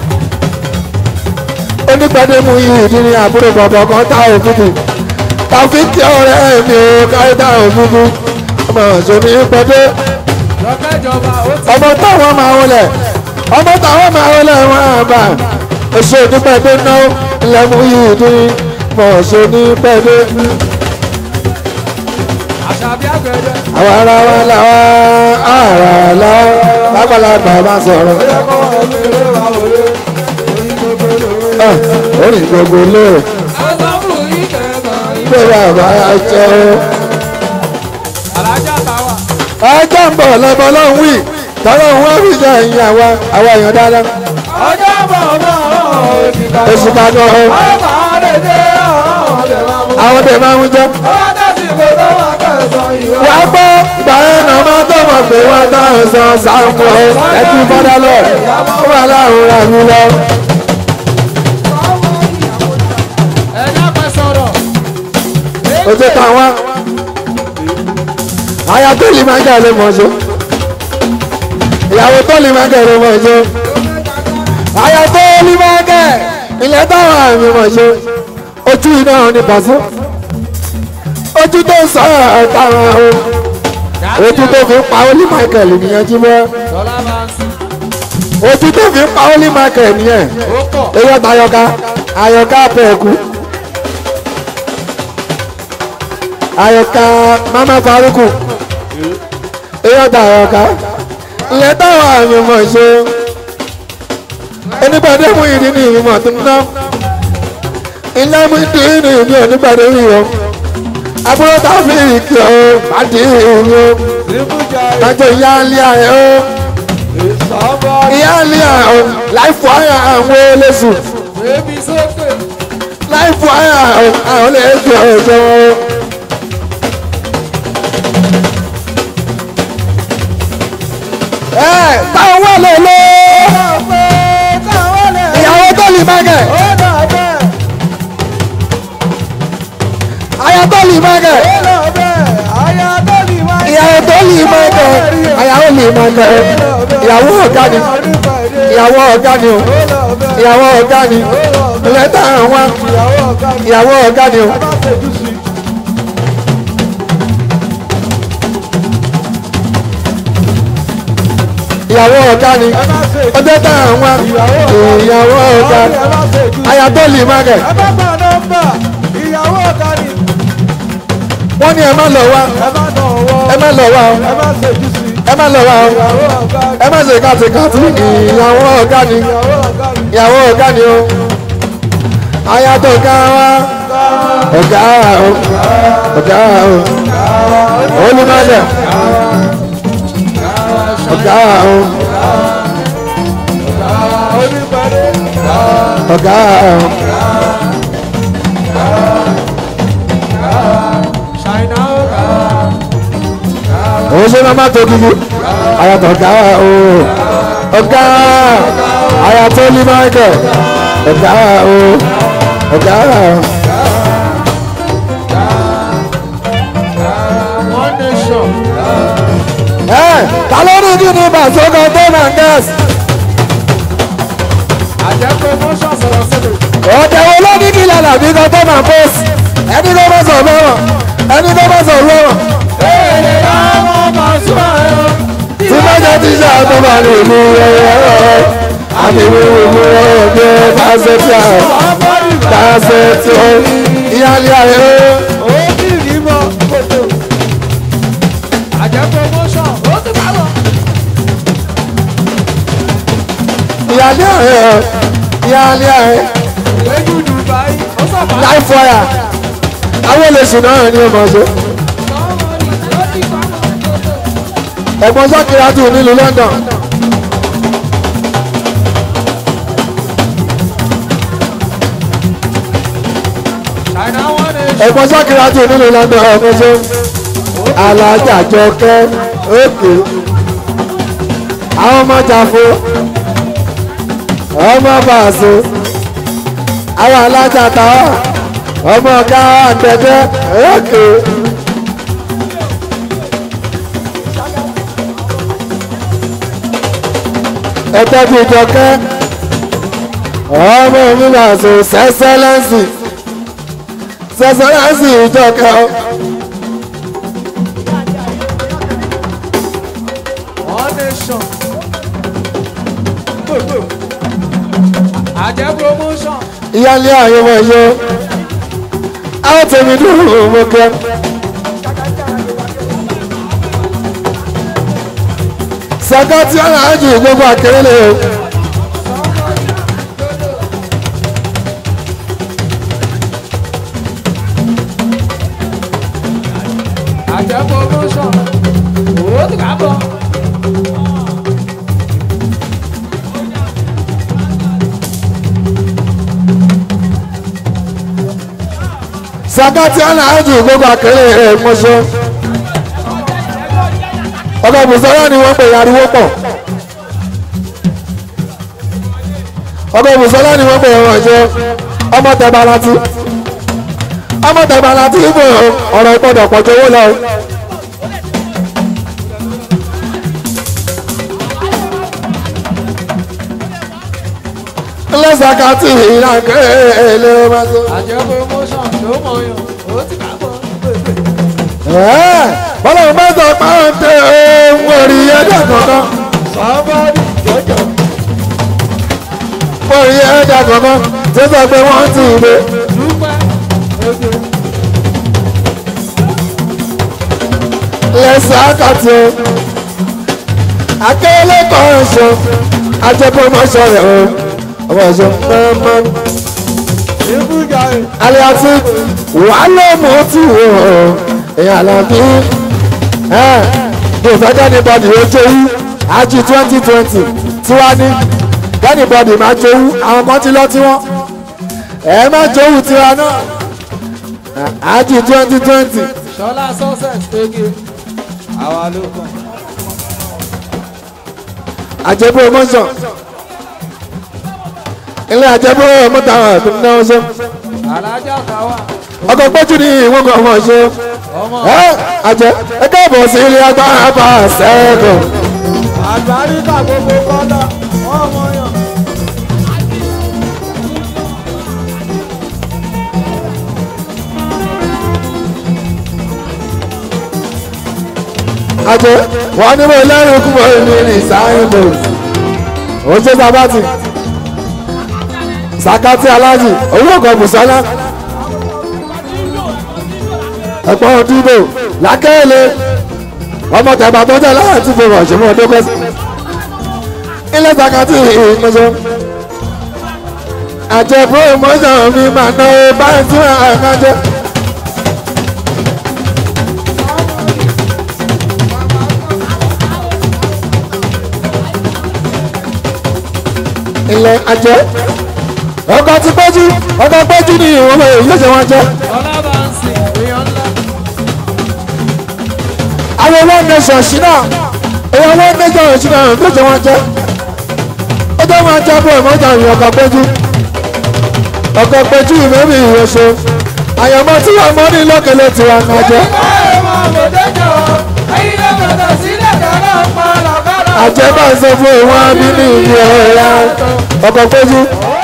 onípẹ̀dé mú ìdúró àbúrò bàbá kan táwọn fíkì tàfíkì ọ̀rẹ́ mi ò kárí táwọn fíkì ọmọ ìṣòní pẹ̀dé lọ́kẹ́jọba ó ti ọmọ táwọn máa wọlé ọmọ táwọn máa wọlé wọn àbá ẹsẹ̀ onípẹ̀dé náà lẹ́mú ìdúró ọmọ ìṣòní pẹ̀dé àṣàbí àgbẹ̀dẹ. àwọn ará wa làwọn ará làwọn lágbàlagbà máa sọ̀rọ̀ ẹ̀, orin gbogbo lóore ọlọ́run yìí kẹ̀kọ́ pé bàbá jẹ́ o. alájà táwà. ọjọ́ ń bọ̀ lọ́bọ̀ lọ́hùn wí tọ́lọ́hùn wá fi jẹ́ ẹ̀yìn àwa àwa èèyàn dáadáa ọjọ́ bọ̀ náà òsì kan. oṣù kan náà ọmọ rẹ̀ dé ọ̀hún lè máa mú. àwọn tẹ̀ máa ń jẹ́. ọwọ́ tẹ̀sí kò tó wà kẹsàn-án ìwé. wà á gbọ́ gbàrẹ́ náà máa tó mọ̀ pé wọ́n tán san sáàmù ẹtú bọ́dá lọ ó wà láàrún rà mí lọ. ẹ̀dá pẹ́ sọ̀rọ̀. ojú táwọn aya tó lè máa jẹ́ ló mọ̀ ṣe ìyàwó tó lè máa jẹ́ ló mọ̀ ṣe aya tó lè máa jẹ́ ilẹ̀ táwọn àmì mọ̀ ṣe ojú iná ní pàṣẹ ojú tó ń sọ̀rọ̀ táwọn o ojú tó fi ń pa Olí Michael nìyẹn jí mọ́ Tọ́lá máa ń sìn. ojú tó fi ń pa Olí Michael nìyẹn ó pọ̀. eyín ọ̀tá ayọ̀ká ayọ̀ká pẹ̀kú ayọ̀ká mama faruku eyín ọ̀tá ayọ̀ká ilẹ̀ táwọn àmì mọ̀ ṣe onígbàdé mú ìdí ní ìmọ̀ tó ń ná ilé mú ìdí ní ìmí onígbàdé rí o àbúrò táwọn ìkì o bàdí ìrìn o síbú jayé. májò ìyá ilé ayé o sọ́bọ̀ ìyá ilé ayé o láìfọ ayé àwọn olóṣù bébí sókè. láìfọ ayé àwọn olóṣù ọjọ́ wọn. ẹ táwọn wà lọ́lọ́ ìyàwó tó lè má gẹ̀ àyà tó lè má gẹ̀ ìyàwó tó lè má gẹ̀ àyàwó lè má gẹ̀ ìyàwó ọ̀gá ni ìyàwó ọ̀gá ni o ìyàwó ọ̀gá ni lẹ́tà àwọn ìyàwó ọ̀gá ni o. ìyàwó ọ̀gá ni ọjọ́ tá àwọn ìyàwó ọ̀gá ni àyà tó lè má gẹ̀ ìyàwó ọ̀gá ni wọ́n ní ẹ má lọ wá ẹ má dán ọwọ́ ẹ má lọ wá o ẹ má ṣèjú sí ẹ má lọ wá o ẹ má ṣe kàtìkàtì ìyàwó ọ̀gá ni ìyàwó ọ̀gá ni o ayatọ̀ ọ̀gá wa ọ̀gá o ọ̀gá o olùmọ̀lẹ̀ ọ̀gá o ọ̀gá o. òun ṣe máa má tó kíkú ayatọ̀ ọ̀gá o ọ̀gá ayatọ̀ ní michael ọ̀gá o ọ̀gá o. ẹ ta ló ní kí ni bàṣọkọ tó máa ń gẹ́sì. ọ̀dẹ̀ wo ló ní kí lálà bí kan tó máa ń pọ́sì ẹni tó bá sọ̀ lọ́wọ́ ẹni tó bá sọ̀ lọ́wọ́ tí bá jẹ́ tíṣà tó bá ní ìlú ẹ̀rọ àmì ìwúwo ìlú ẹ̀rọ bí ẹ bá ṣe tí a bá ṣe tí ó ìyáálé ayé ìyáálé ayé ìyáálé ayé láì fọyà àwọn olèṣù náà ní ọmọ ṣe ẹ̀gbọ́n sákìrá tù nílùú London ẹ̀gbọ́n sákìrá tù nílùú London ọmọ ṣe alájàjọkẹ́ òkè àwọn ọmọ jàfó ọmọ bàṣọ àwọn alájàta ọmọ ọ̀gá àgbẹ̀dẹ òkè. ẹgbẹ́ bíi jọkẹ́ ọmọ mi máa sọ sẹ́sẹ́lẹ́sì sẹ́sẹ́lẹ́sì ìjọkẹ́ ọ. Àjẹ́ promotion. ìyáálé àyẹ̀wò ẹ̀yọ àwọn tèmi dúró mo kẹ́. sàkátì aláàjì gbogbo àkèrèlè o. Àjẹ́ promotion. Ó ti ká bọ̀. sàkátì aláàjì gbogbo àkèrèlè mọ́ṣọ́. ọkọ̀ bùsọ̀rọ̀ ni wọ́n pè ariwo pọ̀. ọkọ̀ bùsọ̀rọ̀ ni wọ́n pè wọ́n ṣe ọmọ tẹ̀bà láti ọmọ tẹ̀bà láti ibò ọ̀rọ̀ ìpọ̀dọ̀ pọ̀jọ́ owó lọ. lọ́sàkátì ìlànkẹ́ èlé ọmọ tó. Àjẹ́ promotion ló mọ̀ yàn. Ó ti ká bọ̀. bọ́lá ń bá sọ pàǹtẹ́ ohun orí ẹ̀dá kankan Somebody jọjọ. orí ẹ̀dá kankan tó sọ pé wọ́n ti gbé Dúpẹ́. Oge. lẹ́sẹ̀ àkàtì o akérèlé kan ṣo ajẹ́pọ̀mọ́ṣọ́ rẹ̀ o ọmọ ẹ̀ṣọ́ mọ́mọ́ Ibùdó ẹ̀. alẹ́ àti wàhálà mọ́ tù o èèyàn àlàbí ẹ̀ bí o fẹ́ dẹ́ni bọ́dì ó jowú àjì twenty twenty tiwa ní dẹ́ni bọ́dì máa jowú àwọn kan ti lọ tiwọn ẹ̀ má jowú tiwa náà àjì twenty twenty Ṣọlá success ege. Àwa ló kàn. àjẹbú emotion ilé àjẹbú mọ́tà tó ń náwó ṣe Alájà káwà. ọkọ̀ pẹ́jù ní ìwọ̀n kan ọmọ ṣe Ọmọ. ẹ àjẹ ẹ káàbọ̀ sí ilé agbára bá a sẹ́ẹ̀kọ̀ Àgbáríkà gbogbo kọ́lá. Wọ́n mọ̀ yàn. àjẹ wọn ní mo lẹ́rìn kúmọ̀ ní ní sáyẹn bò ó ṣe sábàtì sàkátì alájì owó ọkọ̀ bùsọ́lá ẹ̀pọ̀ òdìbò lákẹ́lẹ́ ọmọ tẹ̀gbà tó jẹ́ láyé tí mo rọ̀ ṣe mọ́ ọdún kọ́sí. ilé sàkàtì ìmọ̀ṣọ́. àjẹ promotion mi máa ná o báyìí tí wọ́n á jẹ́. ilé ajẹ́ ọkọ̀ ti pẹ́jú ọkọ̀ pẹ́jú ni ìwọ̀n mọ̀ èyí ṣe wọ́n jẹ́. ọlábàánsì èèyàn ńlá. àwọn one nation ṣínà èèyàn one nation ṣínà ló ṣe wọ́n jẹ́. ó jẹ́ wọn jẹ́ bó ìmọ̀jà ìrìn ọkọ̀ pẹ́jú ọkọ̀ pẹ́jú ìmọ̀mí ìrẹsọ àyàmọ́ tí wọ́n mọ́ ní lọ́kẹ̀lẹ̀ tí wọ́n máa jẹ́. àjẹ́ bá ń sọ fún ìwọ̀n abínú ìlú ẹ̀yà ọkọ̀ pẹ́jú